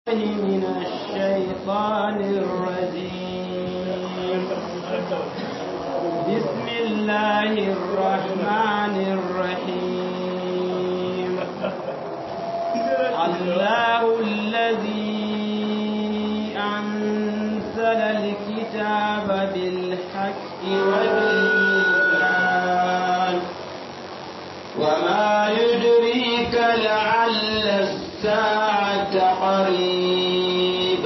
من الشيطان الرجيم بسم الله الرحمن الرحيم الله الذي أنزل الكتاب بالحق والميزان وما يدريك لعل الساعة قريب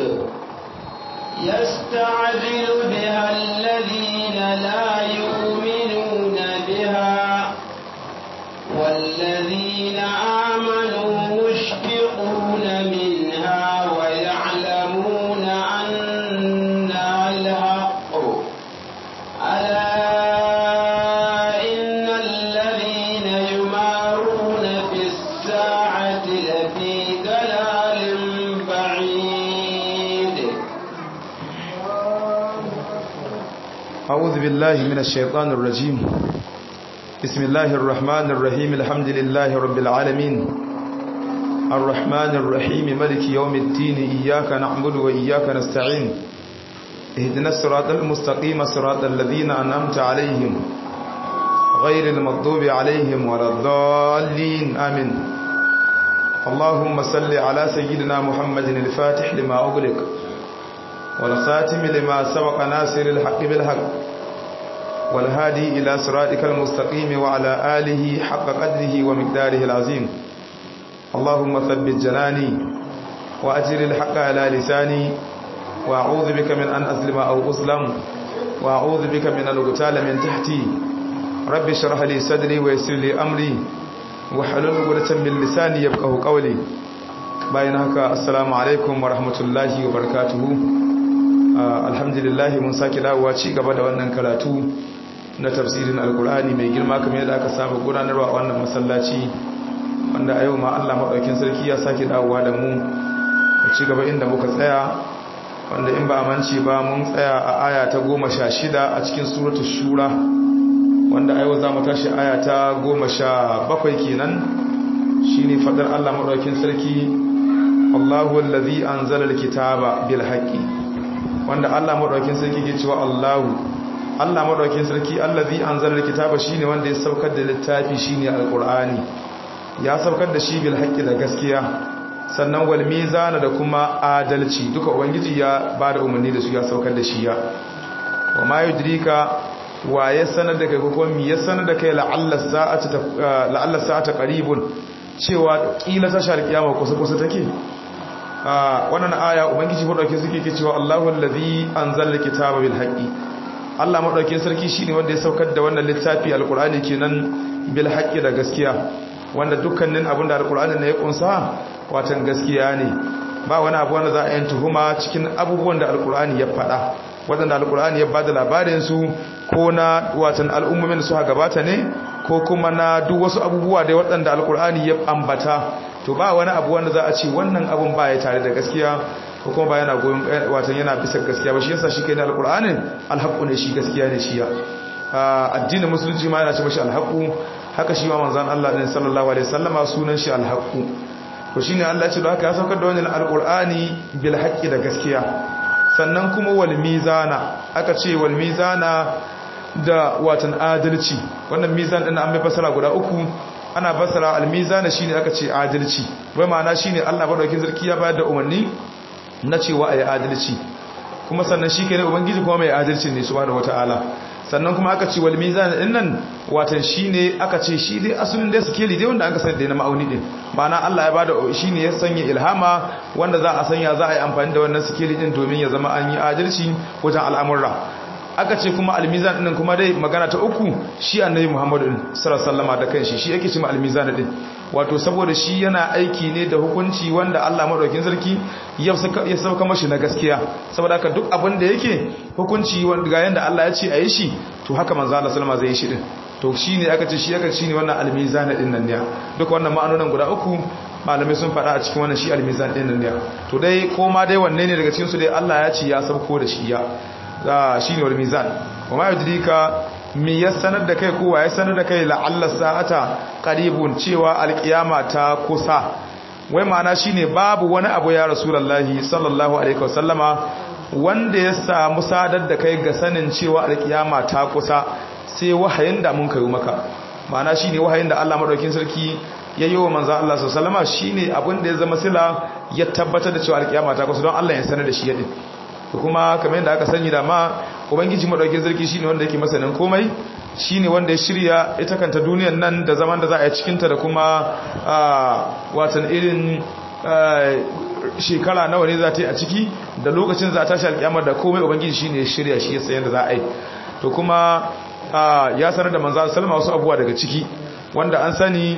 يستعجل بها الذين لا يؤمنون بها والذين آمنوا مشفقون منها ويعلمون أنها الحق ألا إن الذين يمارون في الساعة لفي ضلال بعيد أعوذ بالله من الشيطان الرجيم بسم الله الرحمن الرحيم الحمد لله رب العالمين الرحمن الرحيم ملك يوم الدين إياك نعبد وإياك نستعين اهدنا الصراط المستقيم صراط الذين أنعمت عليهم غير المغضوب عليهم ولا الضالين آمين اللهم صل على سيدنا محمد الفاتح لما أغلق والخاتم لما سبق ناصر الحق بالحق والهادي إلى صراطك المستقيم وعلى آله حق قدره ومقداره العظيم اللهم ثبت جناني وأجر الحق على لساني وأعوذ بك من أن أظلم أو أظلم وأعوذ بك من أن أغتال من تحتي رب اشرح لي صدري ويسر لي أمري وحلل عقدة من لساني يفقهوا قولي bayan haka assalamu alaikum wa rahmatullahi wa barakatuhu alhamdulillah mun sake dawowa ci gaba da wannan karatu na tafsirin alkur'ani mai girma kamar yadda aka saba gudanarwa a wannan masallaci wanda a yau ma Allah madaukakin sarki ya sake dawowa da mu mu ci gaba inda muka tsaya wanda in ba a manci ba mun tsaya a aya ta goma sha shida a cikin suratul shura wanda a yau za mu tashi aya ta goma sha bakwai kenan shine fadar Allah madaukakin sarki Allahu allazi anzala alkitaba bil haqqi wanda Allah madaukakin sarki ke cewa Allahu Allah madaukakin sarki allazi anzala alkitaba shine wanda ya saukar da littafi shine alqur'ani ya saukar da shi bil haqqi da gaskiya sannan wal mizana da kuma adalci duka ubangiji ya bada umarni da su ya saukar da shi ya wa ma yudrika wa ya sanar da kai ko kuma mi ya sanar da kai la'alla sa'ata la'alla sa'ata qaribun cewa kila tashar kiyama kusa kusa take wannan aya ubangiji madaukakin sarki ke cewa Allahu allazi anzala alkitaba bil haqqi Allah madaukakin sarki shine wanda ya saukar da wannan littafi alqur'ani kenan bil haqqi da gaskiya wanda dukkanin abin da alqur'ani ne ya kunsa watan gaskiya ne ba wani abu wanda za a yi tuhuma cikin abubuwan da alqur'ani ya faɗa wadanda alqur'ani ya bada labarin su ko na watan al'ummomin da suka gabata ne ko kuma na duk wasu abubuwa da waɗanda alqur'ani ya ambata to ba wani abu wanda za a ce wannan abun ba ya tare da gaskiya ko kuma ba yana goyon watan yana bisa gaskiya ba shi yasa shi kai na alqur'anin alhaqu ne shi gaskiya ne shi ya addinin musulunci ma yana ce mashi alhaqu haka shi ma manzon Allah din sallallahu alaihi wasallama sunan shi alhaqu to shine Allah ya ce haka ya saukar da wannan alqur'ani bil haqqi da gaskiya sannan kuma wal mizana aka ce wal mizana da watan adalci wannan mizan din an mai fasara guda uku ana basara almizana shine aka ce adalci wai ma'ana shine Allah madaukakin sarki ya bayar da umarni na cewa ayi adalci kuma sannan shi ne ubangiji kuma mai adalci ne subhanahu wataala sannan kuma aka ce wal mizan din nan watan shine aka ce shi dai asulin da sikeli dai wanda aka sani da na ma'auni din ma'ana Allah ya bada shine ya sanya ilhama wanda za a sanya za a yi amfani da wannan sikeli din domin ya zama an yi adalci wajen al'amurra aka ce kuma almizan din kuma dai magana ta uku shi annabi Muhammadu sallallahu da kanshi shi yake cewa almizan din wato saboda shi yana aiki ne da hukunci wanda Allah madaukakin sarki ya sauka mashi na gaskiya saboda haka duk abin da yake hukunci wanda ga yanda Allah ya ce a yi shi to haka manzo Allah sallama zai yi shi din to shine aka ce shi aka shine wannan almizan din nan ne duk wannan ma'anonin guda uku malamai sun faɗa a cikin wannan shi almizan din nan ne to dai ko ma dai wanne ne daga cikin su dai Allah ya ce ya sauko da shi ya shi ne wal mizan wa ma yudrika mi ya sanar da kai kowa ya sanar da kai la'alla sa'ata qaribun cewa alkiyama ta kusa wai ma'ana shine babu wani abu ya rasulullahi sallallahu alaihi wasallama wanda ya samu sadar da kai ga sanin cewa alkiyama ta kusa sai wahayin da mun kayo maka ma'ana shine wahayin da Allah madaukakin sarki ya yi wa manzo Allah sallallahu alaihi shine abin da ya zama sila ya tabbatar da cewa alkiyama ta kusa don Allah ya sanar da shi yadin kuma kamar yadda aka sani da ma ubangiji madaukakin sarki shine wanda yake masanin komai shine wanda ya shirya ita kanta duniyar nan da zaman da za a yi cikin ta da kuma watan irin shekara nawa ne za ta yi a ciki da lokacin za ta tashi alkiyama da komai ubangiji shine ya shirya shi ya sayan da za a yi to kuma ya sanar da manzo sallama wasu abubuwa daga ciki wanda an sani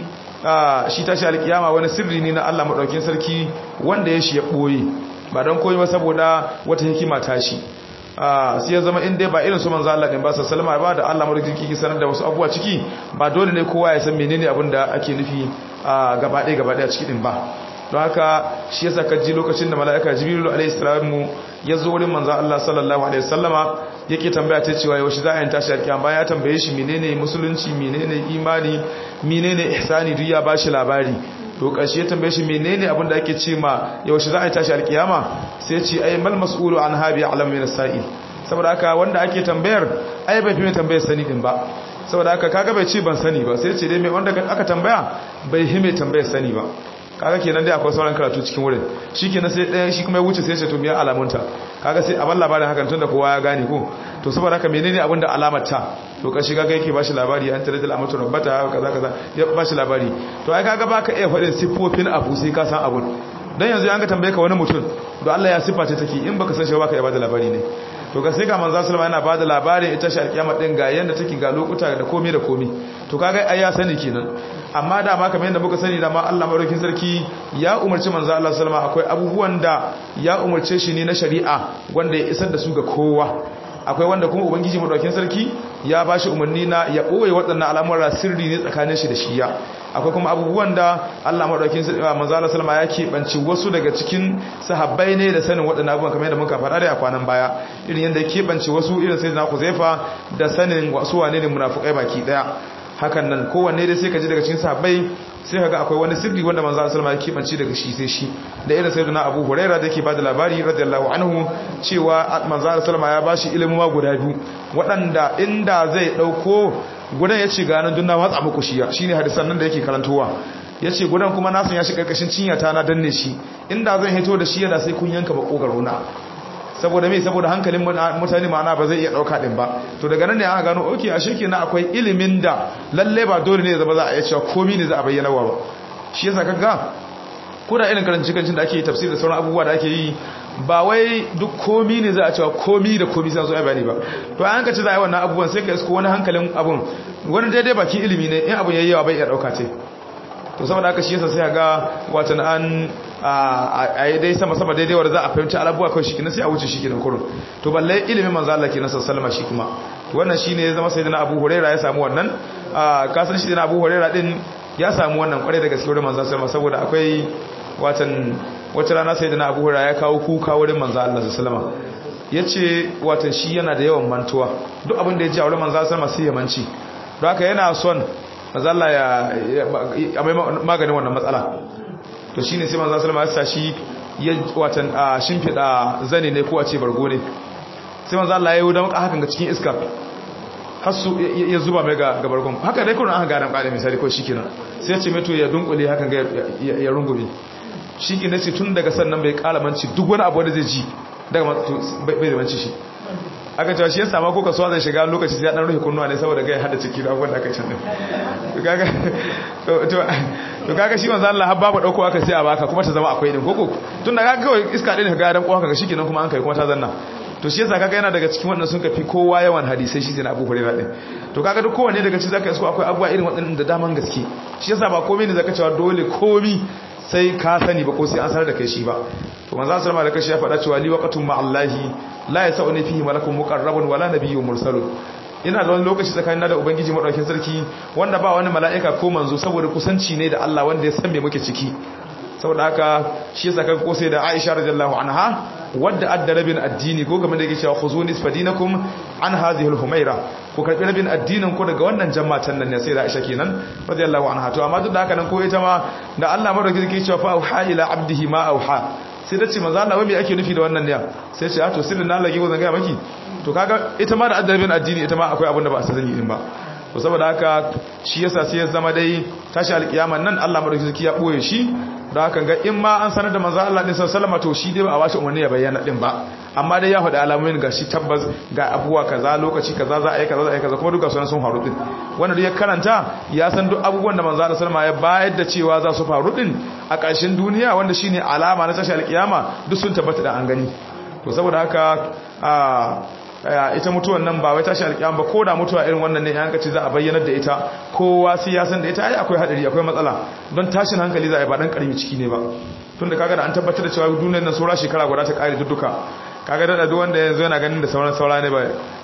shi tashi alkiyama wani sirri ne na Allah madaukakin sarki wanda ya shi ya boye ba don koyi ba saboda wata hikima tashi sai ya zama in dai ba irin su manzo Allah din ba sallama ba da Allah madaukakin sarki sanar da wasu abubuwa ciki ba dole ne kowa ya san menene abin da ake nufi gaba ɗaya gaba ɗaya ciki din ba don haka shi yasa kaji lokacin da mala'ika jibrilu alaihi salamu ya zo wurin manzo Allah sallallahu alaihi wasallama yake tambaya ta cewa yaushe za a yi tashi alkiyama bayan ya tambaye shi menene musulunci menene imani menene ihsani duk ya bashi labari to kashi ya tambaye shi menene abin da ake ce ma yaushe za a yi tashi alkiyama sai ce ai mal mas'ulu an habi alam min as-sa'il saboda haka wanda ake tambayar ai bai fi mai tambayar sani din ba saboda haka kaga bai ce ban sani ba sai ce dai mai wanda aka tambaya bai hime tambayar sani ba kaga kenan dai akwai sauran karatu cikin wurin shikenan sai ɗaya shi kuma ya wuce sai ya ce to miya alamunta kaga sai a ban labarin hakan tunda kowa ya gane ko to saboda haka menene abin da alamar ta to ka shiga ga yake bashi labari an tare da alamatu rabbata kaza kaza ya bashi labari to ai kaga baka iya faɗin siffofin abu sai ka san abun dan yanzu an ga tambaye ka wani mutum da Allah ya siffa ce take in baka san shi baka iya bada labari ne to ga sai ga manzo sallama yana bada labarin ita shi alkiyama din ga yanda take ga lokuta da komai da komai to kaga ai ya sani kenan amma da ma kamar yadda muka sani da ma Allah madaukakin sarki ya umarci manzo Allah sallama akwai abubuwan da ya umarce shi ne na shari'a wanda ya isar da su ga kowa akwai wanda kuma ubangiji madaukakin sarki ya bashi umarni na ya boye waɗannan al'amuran sirri ne tsakanin shi da shiya akwai kuma abubuwan da Allah madaukakin sarki manzo Allah sallama ya keɓance wasu daga cikin sahabbai ne da sanin waɗannan abubuwan kamar yadda muka faɗa da a kwanan baya irin yadda ya keɓance wasu irin sayyidina Huzaifa da sanin wasu wane ne munafikai baki daya hakan nan kowanne dai sai ka ji daga cikin sahabbai sai ka ga akwai wani sirri wanda manzo Allah ya kibanci daga shi sai shi da irin sayyidina Abu Hurairah da yake bada labari radiyallahu anhu cewa manzo Allah ya bashi ilimin ma guda biyu waɗanda inda zai dauko gudan ya ce ga nan dunna watsa muku shi shine hadisan nan da yake karantowa yace gudan kuma na san ya shi karkashin cinya ta na danne shi inda zan hito da shi yana sai kun yanka bakogaro na saboda me saboda hankalin mutane ma'ana ba zai iya dauka din ba to daga nan ne aka gano okay ashe kenan akwai ilimin da lalle ba dole ne zama za a iya cewa komai ne za a bayyana wa ba shi yasa kaga ko da irin karanci kancin da ake yi tafsir da sauran abubuwa da ake yi ba wai duk komai ne za a cewa komai da komai sai zo ai bayani ba to an ka ci za a yi wannan abubuwan sai ka isko wani hankalin abun wani daidai bakin ilimi ne in abun yayi yawa bai iya dauka ce to saboda haka shi yasa sai ga watan an a yi dai sama sama daidai wanda za a fahimci alabuwa kawai shi kenan sai a wuce shi kenan kurun to balle ilimin manzo Allah kenan sallama shi kuma to wannan shine ya zama sayyidina Abu Hurairah ya samu wannan ka san shi da Abu Hurairah din ya samu wannan kware da gaske wurin manzo sallama saboda akwai watan wata rana sayyidina Abu Hurairah ya kawo kuka wurin manzo Allah sallama yace watan shi yana da yawan mantuwa duk abin da ya ji a wurin manzo sallama sai ya manci don haka yana son manzo Allah ya maganin wannan matsala to shi ne sai manzan salama ya sa shi ya watan a shimfiɗa zane ne ko a ce bargo ne sai manzan Allah ya yi don hakan ga cikin iska hasu ya zuba mai ga bargon haka dai kuna aka ganin ƙada misali ko shi kenan sai ya ce meto ya dunkule hakan ga ya rungume shi ke nace tun daga sannan bai ƙala manci duk wani abu da zai ji daga bai da manci shi aka cewa shi ya sama ko kasuwa zai shiga lokaci sai ya dan rufe kunnuwa ne saboda ga ya hada ciki da abubuwan da aka can din to kaga shi manzo Allah har babu dauko aka sai a baka kuma ta zama akwai din koko tun da kaga kawai iska din ga dan kowa kaga shikenan kuma an kai kuma ta zanna to shi yasa kaga yana daga cikin wannan sun kafi kowa yawan hadisai shi sai na Abu Hurairah din to kaga duk kowanne daga cikin zaka isko akwai abubuwa irin waɗannan da daman gaske shi yasa ba komai ne zaka cewa dole komi sai ka sani ba ko sai an sanar da kai shi ba to manzo sallama da kashi ya faɗa cewa li waqatun ma'allahi la yasawni fihi malakun muqarrabun wala nabiyyun mursalun ina da wani lokaci tsakanin da ubangiji madaukakin sarki wanda ba wani mala'ika ko manzo saboda kusanci ne da Allah wanda ya san me muke ciki saboda haka shi yasa kaga ko sai da Aisha radiyallahu anha wadda adda rabin addini ko game da yake cewa khuzu nisfadinakum an hadhihi al-humaira ku karbi rabin addinin ku daga wannan jama'atan nan ne sai da Aisha kenan radiyallahu anha to amma duk da haka nan ko ita ma da Allah madaukakin yake cewa fa auha ila abdihi ma auha sai da ce manzo Allah wai me ake nufi da wannan ne sai ce to sirrin na lagi wannan ga maki to kaga ita ma da adda rabin addini ita ma akwai abin da ba a sani din ba to saboda haka shi yasa sai ya zama dai tashi alkiyama nan Allah madaukakin ya boye shi da haka ga in ma an sanar da manzo Allah din sallallahu to shi dai ba a bashi umarni ya bayyana din ba amma dai ya faɗi alamomin ga shi tabbas ga abubuwa kaza lokaci kaza za a yi kaza za a yi kaza kuma duka sunan sun faru din wanda duk ya karanta ya san duk abubuwan da manzo Allah sallallahu ya bayar da cewa za su faru din a ƙarshen duniya wanda shine alama na tashi alkiyama duk sun tabbata da an gani to saboda haka a ita mutuwan nan ba wai tashi alƙiyam ba ko da mutuwa irin wannan ne ya hankaci za a bayyanar da ita kowa sai ya san da ita ai akwai hadari akwai matsala don tashin hankali za a yi ba dan karimi ciki ne ba tun da kaga da an tabbatar da cewa duniyar nan saura shekara guda ta kare duka kaga da duk wanda yanzu yana ganin da sauran saura ne ba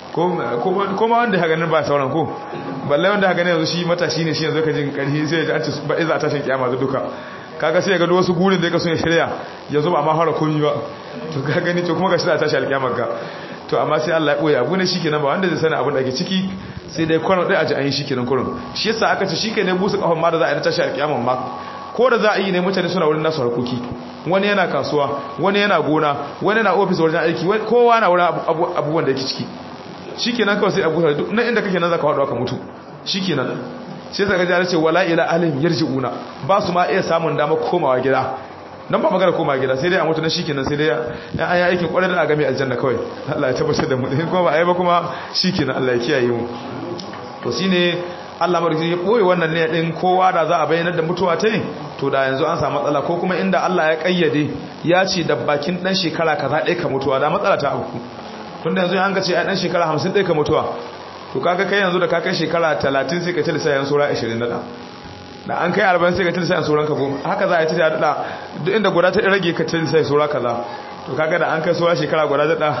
ko ma wanda ya ganin ba sauran ko balle wanda ya ganin yanzu shi matashi ne shi yanzu ka jin karhi sai ya ji an ce ba iza tashin kiyama duka kaga sai ya ga wasu gurin da ya kaso ya shirya yanzu ba ma fara komi ba to ka gani to kuma ga shi da tashi alkiyamar ka to amma sai Allah ya boye abu ne shikenan ba wanda zai sani abin da ake ciki sai dai kwano dai a ji an yi shikenan kurun shi yasa aka ce shikenan busu kafan ma da za a yi na tashi alƙiyaman ma ko da za a yi ne mutane suna wurin nasu harkoki wani yana kasuwa wani yana gona wani yana ofis wajen aiki kowa na wurin abubuwan da yake ciki shikenan kawai sai abu duk na inda kake nan zaka haɗu aka mutu shikenan sai saka ji ce wala ila alim yarji'una ba su ma iya samun dama komawa gida nan ba magana koma gida sai dai a mutu na shikenan sai dai an yi aikin kwarar da a game aljanna kawai Allah ya tabbatar da mu in kuma ba a yi ba kuma shikenan Allah ya kiyaye mu to shine Allah madauki ya boye wannan ne din kowa da za a bayyana da mutuwa ta to da yanzu an samu matsala ko kuma inda Allah ya kayyade ya ce da bakin dan shekara kaza ɗaya ka mutuwa da matsala ta abu tunda yanzu an ga ce a dan shekara 50 ɗaya ka mutuwa to kaga kai yanzu da ka kai shekara 30 sai ka ci lissayin sura 20 da da an kai arba'in sai ka tilsa yan sauran ka goma haka za a yi ta daɗa duk inda guda ta rage ka tilsa ya saura kaza to kaga da an kai saura shekara guda daɗa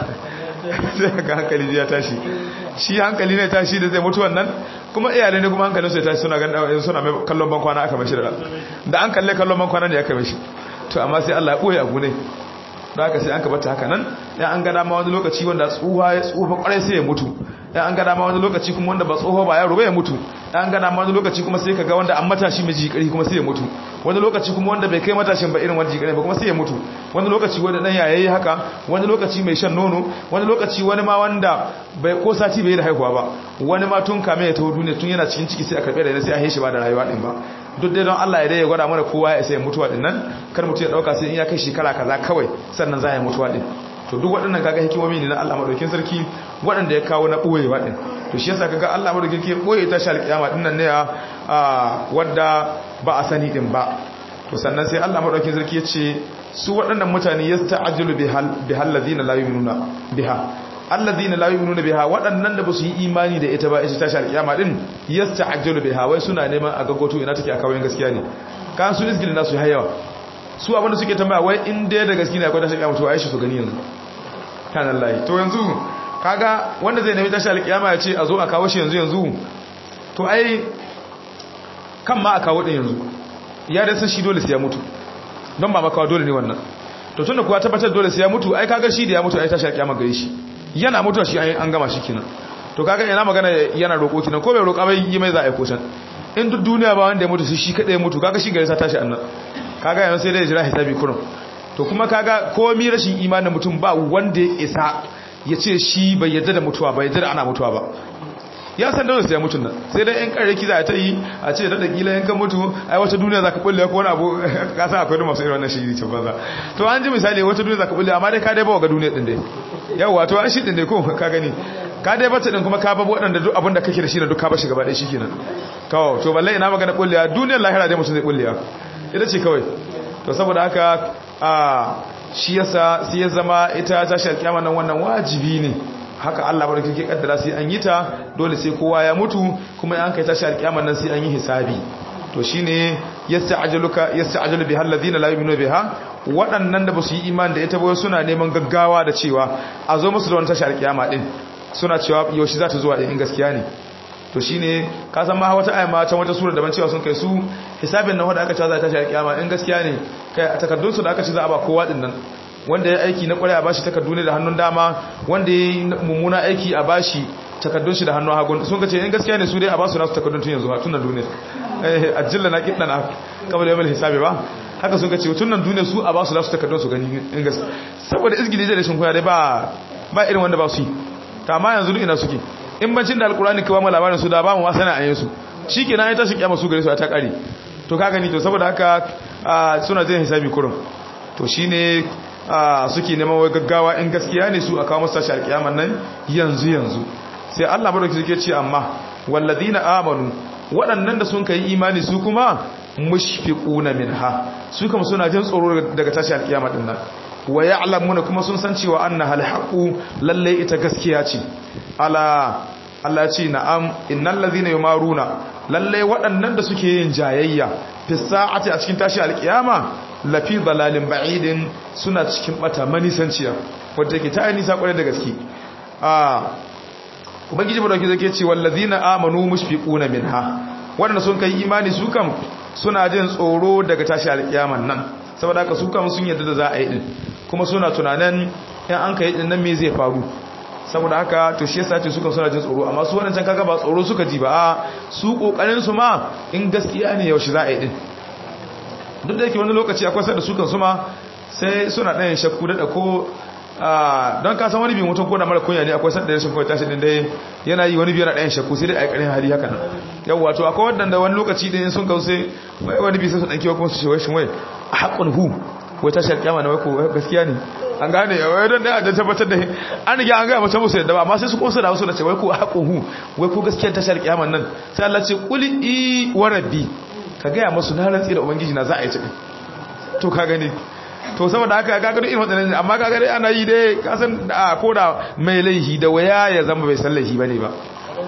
sai ka hankali ya tashi shi hankali ne tashi da zai mutu wannan kuma iyalai ne kuma hankalin su ya tashi suna ganin suna mai kallon ban kwana aka mashi da da an kalle kallon ban kwana ne aka mashi to amma sai Allah ya ɓoye abu ne da haka sai an kabata haka nan ya an gada ma wani lokaci wanda tsuha ya tsufa kwarai sai ya mutu ya an gada ma wani lokaci kuma wanda ba tsoho ba yaro ba ya mutu ya an gada ma wani lokaci kuma sai ka ga wanda an matashi mai jikari kuma sai ya mutu wani lokaci kuma wanda bai kai matashin ba irin wani jikari ba kuma sai ya mutu wani lokaci wanda dan yayayi haka wani lokaci mai shan nono wani lokaci wani ma wanda bai ko sati bai da haihuwa ba wani ma tun kame ya taho duniya tun yana cikin ciki sai a karbe da sai a haishi ba da rayuwa din ba duk dai don Allah ya dai ya gwada mana kowa ya sai mutuwa din nan kar mutum ya dauka sai in ya kai shekara kaza kawai sannan za ya mutuwa din to duk waɗannan kaga hikimomi ne na Allah madaukakin sarki waɗanda ya kawo na boyewa din to shi yasa kaga Allah madaukakin sarki boye ta shal kiyama din nan ne a wanda ba a sani din ba to sannan sai Allah madaukakin sarki ya ce su waɗannan mutane yasta'jilu bihal bihal ladina la yu'minuna biha alladhina la yu'minuna biha waɗannan da basu yi imani da ita ba ita tashi alkiyama din yasta'jilu biha wai suna neman a gagoto ina take a kawai gaskiya ne kan su isgilin nasu yawa su abinda suke tambaya wai in dai da gaskiya ne akwai tashi alkiyama to ai shi su gani yanzu kan Allah to yanzu kaga wanda zai nemi tashi alkiyama ya ce a zo a kawo shi yanzu yanzu to ai kan ma a kawo din yanzu ya da san shi dole sai ya mutu don ba makawa dole ne wannan to tunda kuwa tabbatar dole sai ya mutu ai kaga shi da ya mutu ai tashi alkiyama gare shi yana mutuwa shi an gama shi kenan to kaga yana magana yana roƙo kenan ko bai roƙa bai yi mai za a yi kosan in duk duniya ba wanda ya mutu shi kadai ya mutu kaga shi gare sa tashi annan kaga yanzu sai dai jira hisabi kurum to kuma kaga komai rashin imanin mutum ba wanda ya isa ya ce shi bai yadda da mutuwa ba yadda da ana mutuwa ba ya san dole sai ya mutun nan sai dai in kare kiza ta yi a ce da kila in ka mutu ai wata duniya zaka bulle ko wani abu ka san akwai masu irin wannan shiri ce banza to an ji misali wata duniya zaka bulle amma dai ka dai ba ga duniya din dai yawa to an shi din dai ko ka gani ka dai bata din kuma ka babu waɗanda duk abin da kake da shi da duk ka bashi gaba ɗaya shikenan to to balle ina magana bullewa duniyar lahira dai mutum zai bullewa ita ce kawai to saboda haka a shi yasa sai ya zama ita ta shi alkiyama nan wannan wajibi ne haka Allah barkin ke kaddara sai an yi ta dole sai kowa ya mutu kuma an kai tashi alkiyama nan sai an yi hisabi to shine yasta'jaluka yasta'jalu bihal ladina la yu'minuna biha waɗannan da basu yi imani da ita ba suna neman gaggawa da cewa a zo musu da wannan tashi alkiyama din suna cewa yaushe za ta zuwa din in gaskiya ne to shine ka san ma wata ayama can wata sura daban cewa sun kai su hisabin nan wanda aka ce za ta tashi alkiyama in gaskiya ne kai a takaddun su da aka ce za a ba kowa din nan wanda ya aiki na kwarai a bashi takardu ne da hannun dama wanda ya yi mummuna aiki a bashi takardun shi da hannun hagun sun kace in gaskiya ne su dai a basu nasu takardun tun yanzu tun nan duniya eh ajilla na kidana kamar yamal hisabi ba haka sun kace tun nan duniya su a basu nasu takardun su gani in gaskiya saboda izgili da rashin koya dai ba ba irin wanda ba su yi ta amma yanzu duk ina suke in bancin da alkurani kawo mu labarin su da ba mu ma sana a su shikenan ai tashi kiyama su gare su ta kare to ka gani to saboda haka suna jin hisabi kurun to shine suke neman wai gaggawa in gaskiya ne su a kawo masu tashi alkiyaman nan yanzu yanzu sai Allah madauki suke ce amma walladina amanu waɗannan da sun kai imani su kuma mushfiquna minha su kuma suna jin tsoro daga tashi alkiyama din nan wa ya'lamuna kuma sun san cewa annaha alhaqu lalle ita gaskiya ce ala Allah ce na'am innal ladhina yumaruna lalle waɗannan da suke yin jayayya fi sa'ati a cikin tashi alkiyama lafi dalalin ba'idin suna cikin bata manisanciya wanda yake ta nisa kwarai da gaske a ubangiji madauki zake ce wallazina amanu mushfiquna minha wanda sun kai imani su kam suna jin tsoro daga tashi alkiyaman nan saboda haka su kam sun yarda da za a yi din kuma suna tunanin in an kai din nan me zai faru saboda haka to shi yasa ce suka suna jin tsoro amma su wannan can kaga ba tsoro suka ji ba a su kokarin su ma in gaskiya ne yaushe za a yi din duk da yake wani lokaci akwai sai da sukan su ma sai suna ɗayan shakku da ko don ka san wani bi mutum ko da mara kunya ne akwai sanda rashin kunya tashi din dai yana yi wani biyar ɗayan shakku sai dai a ƙarin hali haka nan yau wato akwai wadanda wani lokaci din sun kawo sai wani bi sai su ɗanki kuma su ce wai shin wai a haƙun hu wai tashi alƙiyama na wai ko gaskiya ne an gane wai don da a tabbatar da an riga an gaya mutum musu yadda ba amma sai su kosa da wasu da ce wai ko a haƙun hu wai ko gaskiyar tashi alƙiyama nan sai Allah ce kuli i wa rabbi ka gaya musu na rantsi da ubangiji na za a yi cikin to ka gani to saboda haka ga gado irin wadannan amma ga gare ana yi dai kasan da ko da mai laihi da waya ya zama bai san laihi bane ba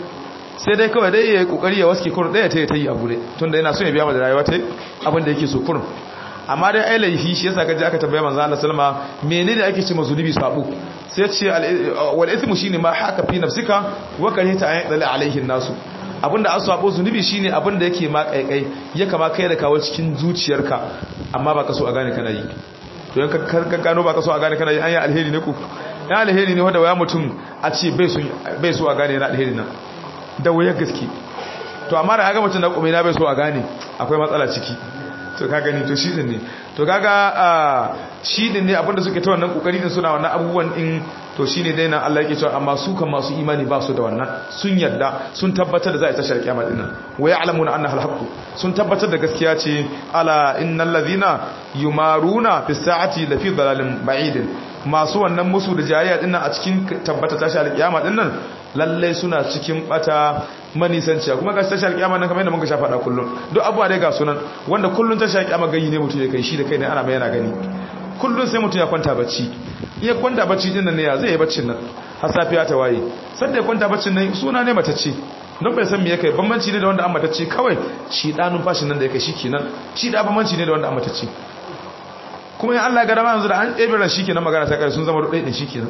sai dai kawai dai yayi kokari ya waske kurun daya tayi tayi abu dai tunda yana so ya biya mata rayuwa tai abin da yake so kurun amma dai ai laihi shi yasa kaje aka tambaya manzo Allah sallama menene ake ce mazulubi sabo sai ce wal ithmu shine ma haka fi nafsika wa karita ayin dal alaihi nasu abinda an sabo zunubi shine abinda yake ma kaikai ya kama kai da kawo cikin zuciyarka amma ba ka so a gane kana yi to yan ka gano ba ka so a gane kana yi an yi alheri ne ku ya alheri ne wanda waya mutum a ce bai so a gane yana alheri nan da wayar gaske to amma da haka mutum na kuma na bai so a gane akwai matsala ciki to ka gani to shi din ne to kaga shi din ne abinda suke ta wannan kokari din suna wannan abubuwan din to shine dai nan Allah yake cewa amma su kan masu imani ba su da wannan sun yarda sun tabbatar da za a tashar kiyama din nan wa ya'lamuna annaha al sun tabbatar da gaskiya ce ala innal ladhina yumaruna fi sa'ati la fi dalalin ba'id masu wannan musu da jayayya din nan a cikin tabbata tashar kiyama din nan lalle suna cikin bata manisanciya kuma ga tashar kiyama nan kamar yadda muka sha faɗa kullun duk abuwa dai ga sunan wanda kullun tashar kiyama gani ne mutum ya kai shi da kai ne ana mai yana gani kullun sai mutum ya kwanta bacci iya kwanta bacci din nan ne ya zai yi baccin nan har safiya ta waye sanda ya kwanta baccin nan suna ne matacce don bai san me yake bambanci ne da wanda an matacce kawai shi da numfashin nan da yake shi kenan shi da bambanci ne da wanda an matacce kuma in Allah ga dama yanzu da an ɗebe ran shi kenan magana ta kare sun zama ɗaya ɗin shi kenan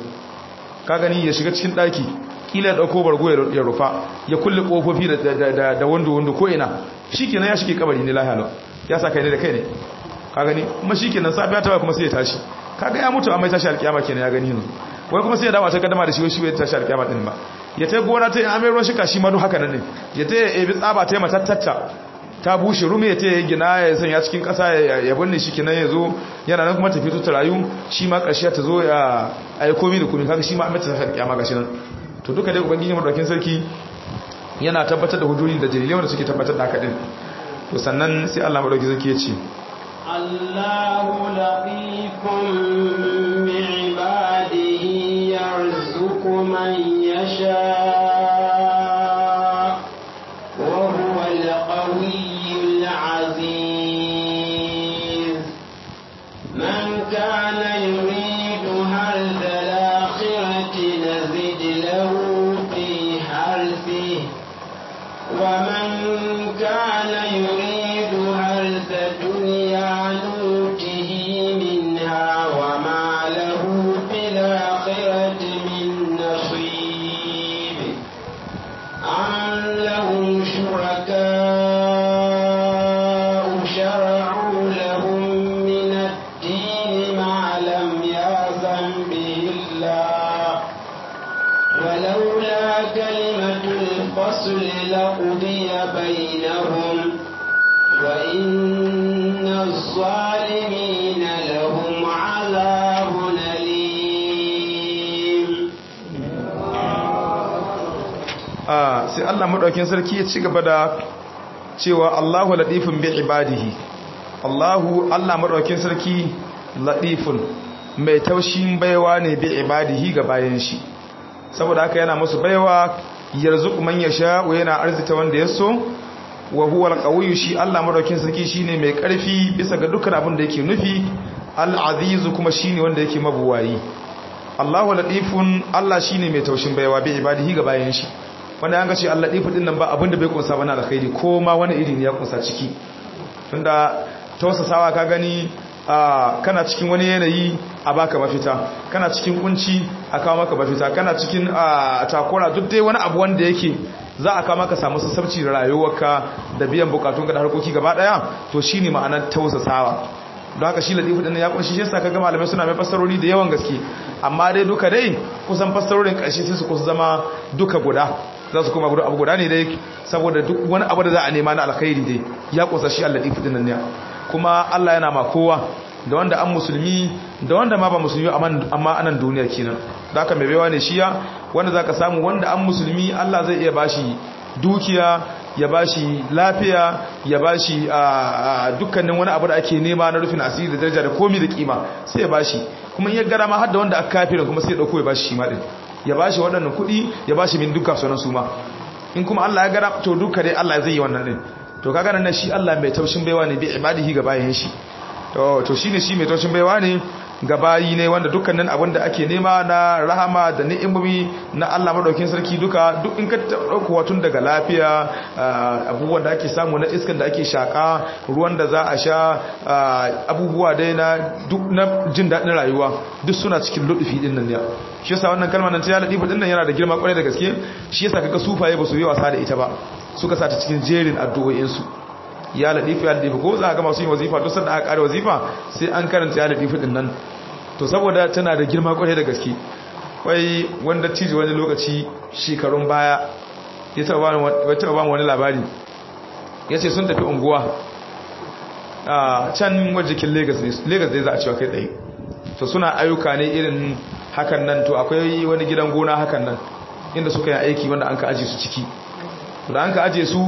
ka gani ya shiga cikin ɗaki kila ya ɗauko bargo ya rufa ya kulle ƙofofi da wando wando ko ina shi kenan ya shige kabari ne lahiya ya sa kai ne da kai ne ka gani kuma shi kenan safiya ta kuma sai ya tashi kaga ya mutu amma ya tashi alkiyama kenan ya gani yanzu wai kuma sai ya dawo ta kaddama da shi shi bai tashi alkiyama din ba ya ta gona ta amai ruwan shika shi ma duk haka nan ne ya ta ebi tsaba ta matattata ta bushe rume ya ta yi gina ya sanya cikin kasa ya binne shi kenan ya zo yana nan kuma tafi tuta rayu shi ma ƙarshe ta zo ya ayi komi da komi kaga shi ma amince tashi alkiyama gashi nan to duka dai ubangiji madaukakin sarki yana tabbatar da hujjoji da dalilai wanda suke tabbatar da haka din to sannan sai Allah madaukakin sarki ya ce الله لطيف بعباده يرزق من يشاء وهو القوي العزيز من كان يريد هرث الآخرة نزد له في حرثه ومن كان يريد هرث الدنيا نوته منها وما له في الآخرة من نصيب به الله ولولا كلمة الفصل لقضي بينهم وإن الظالمين لهم عذاب أليم sai Allah madaukin sarki ya ci gaba da cewa Allahu latifun bi ibadihi Allahu Allah madaukin sarki latifun mai taushin baiwa ne bi ibadihi ga bayan shi saboda haka yana musu baiwa yarzuqu man yasha wa yana arzita wanda ya so wa huwa alqawiyyu shi Allah madaukin sarki shine mai karfi bisa ga dukkan abin da yake nufi al-azizu kuma shine wanda yake mabuwayi Allahu latifun Allah shine mai taushin baiwa bi ibadihi ga bayan shi wanda an ga ce Allah latifu din nan ba abin da bai kunsa bana alkhairi ko ma wani iri ne ya kunsa ciki tunda tausasawa ka gani kana cikin wani yanayi a baka mafita kana cikin kunci a kawo maka mafita kana cikin takura duk dai wani abu wanda yake za a kawo maka samu sassabci da rayuwarka da biyan bukatunka da harkoki gaba daya to shine ma'anar tausasawa don haka shi latifu din ya kunshi shi yasa kaga malamai suna mai fassarori da yawan gaske amma dai duka dai kusan fassarorin karshe sai su kusa zama duka guda za su kuma guda abu guda ne dai saboda duk wani abu da za a nema na alkhairi dai ya kusa shi al-latifu din nan ne kuma Allah yana ma kowa da wanda an musulmi da wanda ma ba musulmi amma anan duniya kenan da haka mai baiwa ne shiya wanda zaka samu wanda an musulmi Allah zai iya bashi dukiya ya bashi lafiya ya bashi dukkanin wani abu da ake nema na rufin asiri da daraja da komi da kima sai ya bashi kuma in ya gara ma har da wanda aka kafirin kuma sai ya dauko ya bashi shi ma din ya bashi waɗannan kuɗi ya bashi min dukkan sunan su ma in kuma Allah ya gara to duka dai Allah zai yi wannan din to kaga nan shi Allah mai taushin baiwa ne bi ibadihi ga bayin shi to to shine shi mai taushin baiwa ne ga bayi ne wanda dukkanin abin da ake nema na rahama da ni'imomi na Allah madaukin sarki duka duk in ka dauko watun daga lafiya abubuwan da ake samu na iskan da ake shaka ruwan da za a sha abubuwa dai na duk na jin daɗin rayuwa duk suna cikin ludufi din nan ne shi yasa wannan kalmar nan ta ladifu din nan yana da girma kwarai da gaske shi yasa kaga sufaye ba su yi wasa da ita ba suka sa ta cikin jerin addu'o'in su ya ladifu ya ladifu ko za ga masu yin wazifa to sanda aka kare wazifa sai an karanta ya ladifu din nan to saboda tana da girma kwarai da gaske wai wanda ciji wani lokaci shekarun baya ya taba ba wani labari ya ce sun tafi unguwa a can wajikin Legas ne Legas zai za a cewa kai tsaye to suna ayyuka ne irin hakan nan to akwai wani gidan gona hakan nan inda suka yi aiki wanda an ka aje su ciki da an ka aje su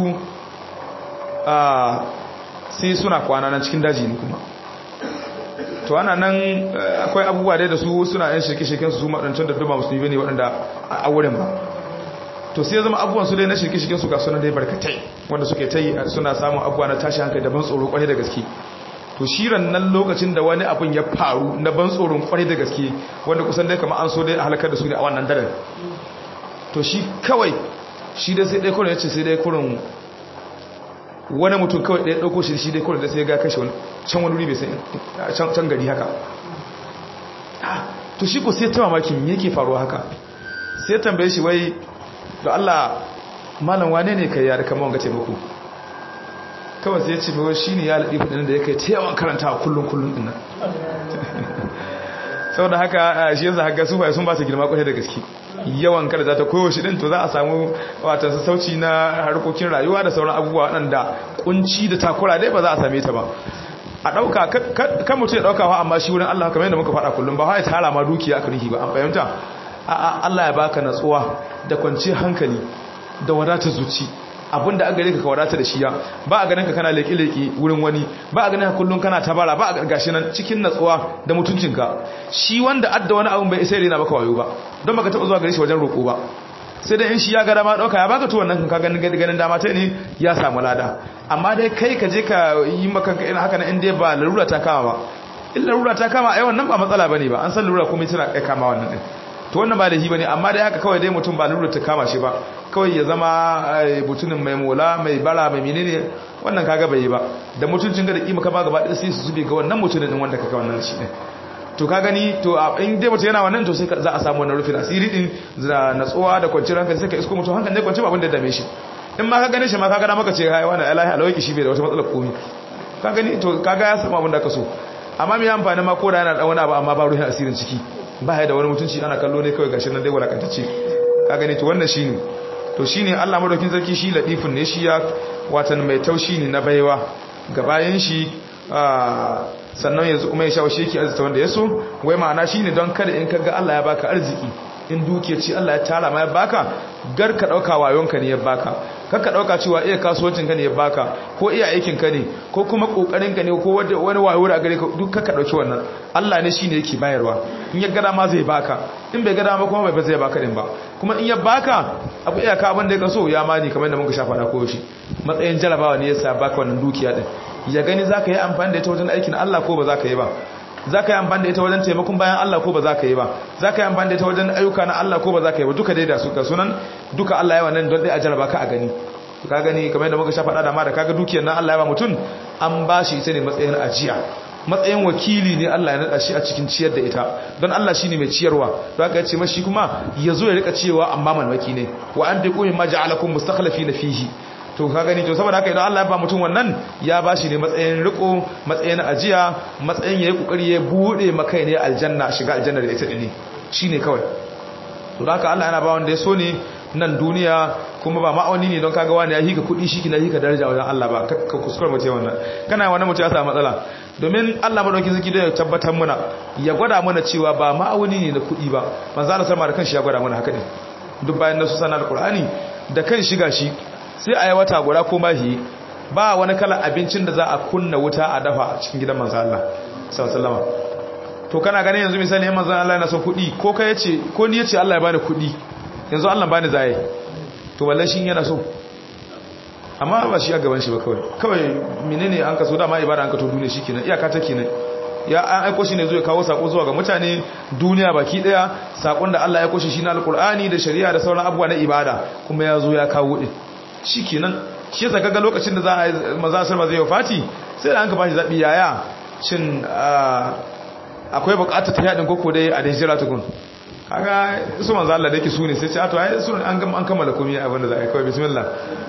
sai suna kwana nan cikin daji ne kuma to ana nan akwai abubuwa dai da su suna yan shirke-shirken su maɗancin da duma musulmi ne waɗanda a wurin ba to sai zama abubuwan su dai na shirke-shirken su ga suna dai barkatai wanda suke ta yi suna samun abubuwa na tashi hankali da ban tsoro kwarai da gaske to shiran nan lokacin da wani abin ya faru na ban tsoron kwarai da gaske wanda kusan dai kama an so dai a halakar da su ne a wannan daren to shi kawai shi dai sai dai kurin ya ce sai dai kurin wani mutum kawai ɗaya ɗauko shi shi dai kurin da sai ya ga kashe wani can wani wuri bai sai can gari haka to shi ko sai ta mamakin yake faruwa haka sai tambaye shi wai da Allah malam wane ne kai ya da kama wanga taimako kawai sai ya ce mai shi ne ya laɗi fudin da ya kai ta yawan karanta a kullum kullum ɗin nan sau da haka shi yanzu haka sufaye sun ba su girma kwatai da gaske yawan kada za ta koyo shi ɗin to za a samu watan sassauci na harkokin rayuwa da sauran abubuwa waɗanda kunci da takura dai ba za a same ta ba a ɗauka kan mutum ya ɗauka wa amma shi wurin Allah kamar yadda muka faɗa kullum ba ya tara ma dukiya aka rihi ba an fahimta a Allah ya baka natsuwa da kwanciyar hankali da wadatar zuci abinda an gare ka ka wadata da shiya ba a ganin ka kana leƙe-leƙe wurin wani ba a ganin ka kullum kana tabara ba a gashi nan cikin natsuwa da mutuncinka shi wanda adda wani abin bai isa rena maka wayo ba don baka taɓa zuwa gare shi wajen roƙo ba sai dai in shi ya ga dama ɗauka ya baka tuwon nan ka ganin ganin dama ta ne ya samu lada amma dai kai ka je ka yi maka irin haka na inda ba larura ta kama ba in larura ta kama ai wannan ba matsala bane ba an san larura kuma tana kai kama wannan din to wannan ba laifi bane amma dai haka kawai dai mutum ba larura ta kama shi ba kawai ya zama mutumin mai mola mai bara mai menene wannan kaga bai yi ba da mutuncin ga da kima ka ba gaba ɗaya sai su zube ga wannan mutumin din wanda kaga wannan shi ne to ka gani to in dai mutum yana wannan to sai za a samu wannan rufin asiri din da natsuwa da kwanciyar hankali sai ka isko mutum hankali ne kwanci ba abin da dame shi in ma ka gane shi ma ka gana maka ce hai wannan alahi alawaki shi bai da wata matsalar komi ka gani to kaga ya samu abin da ka so amma me amfani ma ko da yana da wani abu amma ba ruhin asirin ciki ba ya da wani mutunci ana kallo ne kawai gashi nan dai walakantacce ka gani to wannan shine to shine Allah madaukin sarki shi latifun ne shi ya watan mai taushi ne na baiwa ga bayan shi sannan yanzu kuma ya shawo shi yake arzita wanda ya so wai ma'ana shine don kada in kaga Allah ya baka arziki in dukiya ce Allah ya tara ma ya baka gar ka dauka wayonka ne ya baka kar ka dauka cewa iya kasuwancin ka ne ya baka ko iya aikin ka ne ko kuma kokarin ka ne ko wani wayo da gare ka duk ka dauki wannan Allah ne shine yake bayarwa in ya gada ma zai baka in bai gada ma kuma bai zai baka din ba kuma in ya baka abu iya ka abin da ka so ya mani kamar da muka shafa da koyo shi matsayin jarabawa ne yasa baka wannan dukiya din ya gani zaka yi amfani da ita wajen aikin Allah ko ba zaka yi ba za ka yi amfani da ita wajen taimakon bayan Allah ko ba za ka yi ba za ka yi amfani da ita wajen ayyuka na Allah ko ba za ka yi ba duka dai da su ka sunan duka Allah yawa nan don dai a jaraba ka a gani ka gani kamar yadda muka sha faɗa da ma da kaga dukiyar nan Allah ya ba mutum an ba shi ita ne matsayin ajiya matsayin wakili ne Allah ya nada shi a cikin ciyar da ita don Allah shine mai ciyarwa don haka ya ce mashi kuma ya zo ya rika cewa amma malmaki ne wa an biqu mimma ja'alakum mustakhlifina fihi to ka gani to saboda haka idan Allah ya ba mutum wannan ya ba shi ne matsayin riko matsayin ajiya matsayin yayi kokari ya bude maka ne aljanna shiga aljanna da ita ne shine kawai to haka Allah yana ba wanda ya so ne nan duniya kuma ba ma'auni ne don kaga wani ya hika kudi shi kina hika daraja wajen Allah ba ka kuskure mutum wannan kana wannan mutum ya samu matsala domin Allah madauki zaki da ya tabbatar muna ya gwada mana cewa ba ma'auni ne na kudi ba manzo Allah sama da kanshi ya gwada mana haka ne duk bayan nasu sanar alqur'ani da kan shiga shi sai a yi wata guda ko mahi ba wani kalan abincin da za a kunna wuta a dafa a cikin gidan manzan Allah sallama to kana ganin yanzu misali yan manzan Allah yana son kuɗi ko ka yace ko ni yace Allah ya bani kuɗi yanzu Allah bani zaye to wallahi shi yana so amma ba shi a gaban shi ba kawai kawai menene an kaso dama ibada an ka to duniya shikenan iyaka ta kenan ya an aiko shi ne zuwa kawo sako zuwa ga mutane duniya baki daya sakon da Allah ya aiko shi shine alqur'ani da shari'a da sauran abubuwa na ibada kuma ya zo ya kawo din shikenan shi yasa kaga lokacin da za a maza sarma zai wafati sai da an ka bashi zabi yaya shin akwai bukatar ta yadin koko dai a da hijira tukun kaga su manzo Allah da yake su ne sai ce to ai su an gama an kammala komai abin da za a yi kawai bismillah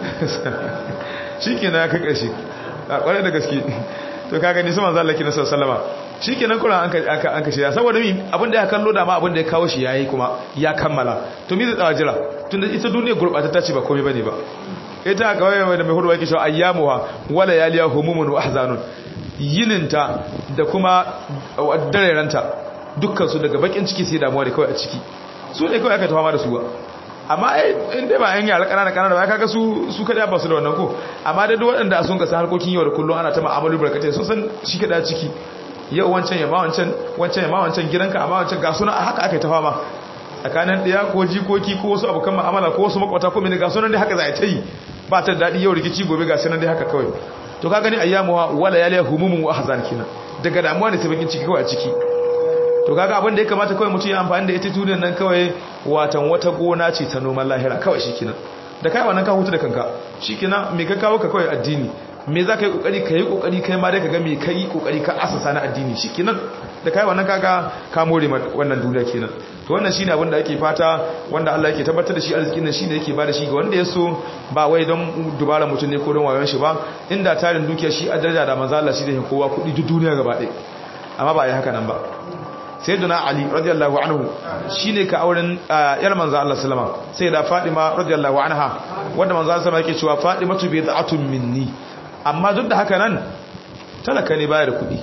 shikenan ya kai karshe a kwarai da gaske to kaga ni su manzo Allah kina sallama shikenan Qur'an an ka an ka shirya saboda mi abin da ya kallo da ma abin da ya kawo shi yayi kuma ya kammala to mi zai tsawa jira tunda ita duniya gurbata ta ce ba komai bane ba ita kawai da mai hudu yake shi ayyamuha wala yaliya humumun wa ahzanun yininta da kuma dareranta dukkan su daga bakin ciki sai damuwa da kawai a ciki su ne kawai aka tawa da su ba amma in dai ba yan yara kanana kanana ba kaga su su kada ba su da wannan ko amma da duk waɗanda sun ga harkokin yau da kullum ana ta ma'amalu barkatai sun san shi kada ciki yau wancan ya ma wancan wancan ya ma wancan gidanka amma wancan ga suna haka aka ta fama tsakanin ɗaya ko jikoki ko wasu abokan ma'amala ko wasu makwata ko mini ga sunan dai haka za a ta yi ba ta daɗi yau rikici gobe ga sunan dai haka kawai to ka gani ayyamuwa wala ya liya humumun wa ahzan kina daga damuwa ne sai bakin ciki kawai a ciki to kaga abin da ya kamata kawai mutum ya amfani da ita duniyar nan kawai watan wata gona ce ta noman lahira kawai shikenan da kai wannan ka hutu da kanka shikenan me ka kawo ka kawai addini me za ka yi kokari ka yi kokari kai ma dai ka ga me ka yi kokari ka asasa na addini shikenan da kai wannan kaga ka more wannan duniya kenan to wannan shine abin da ake fata wanda Allah yake tabbatar da shi arzikin nan shine yake bada shi ga wanda ya so ba wai don dubara mutum ne ko don wayon shi ba inda tarin dukiya shi a daraja da manzo Allah shi da kowa kudi duk duniya gaba ɗaya amma ba yi haka nan ba sayyidina ali radiyallahu anhu shine ka auren yar manzo Allah sallama sai da Fatima radiyallahu anha wanda manzo Allah sallama yake cewa Fatimatu bid'atun minni amma duk da haka nan talaka ne baya da kuɗi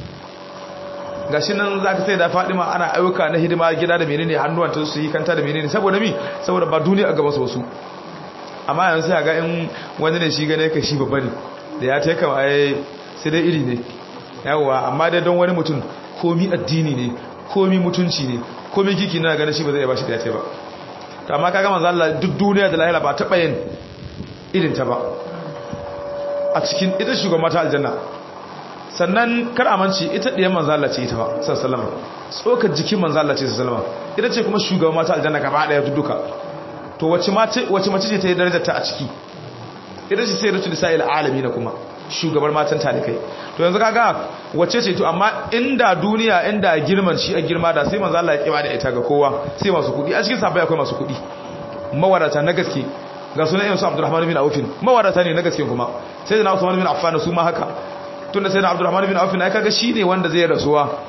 gashi nan za ka sai da fadima ana ayyuka na hidima gida da menene hannuwanta su yi kanta da menene saboda mi saboda ba duniya a gaba su wasu amma yanzu sai ga in wani ne shi gane ka shi babba ne da ya ta kama ai sai dai iri ne yawa amma dai don wani mutum komi addini ne komi mutunci ne komi kiki na ganin shi ba zai ba shi da ya ta ba to amma kaga manzo Allah duk duniya da lahira ba taɓa yin irin ta ba a cikin ita shugaban mata aljanna sannan kar amince ita ɗiyan manzala ce ita ba sallama tsokar jikin manzala ce sallama ita ce kuma shugaban mata aljanna gaba ɗaya duka to wace mace ce ta yi darajar ta a ciki ita ce sai rutu lisa'il alami na kuma shugabar matan talikai to yanzu kaga wace ce to amma inda duniya inda girman shi a girma da sai manzala ya kiba da ita ga kowa sai masu kuɗi a cikin sabai akwai masu kuɗi mawadata na gaske ga sunan irin su Abdurrahman bin Auf mawadata ne na gaske kuma sai da Usman bin Affan su ma haka tunda sai da Abdurrahman bin Auf ne kaga shine wanda zai rasuwa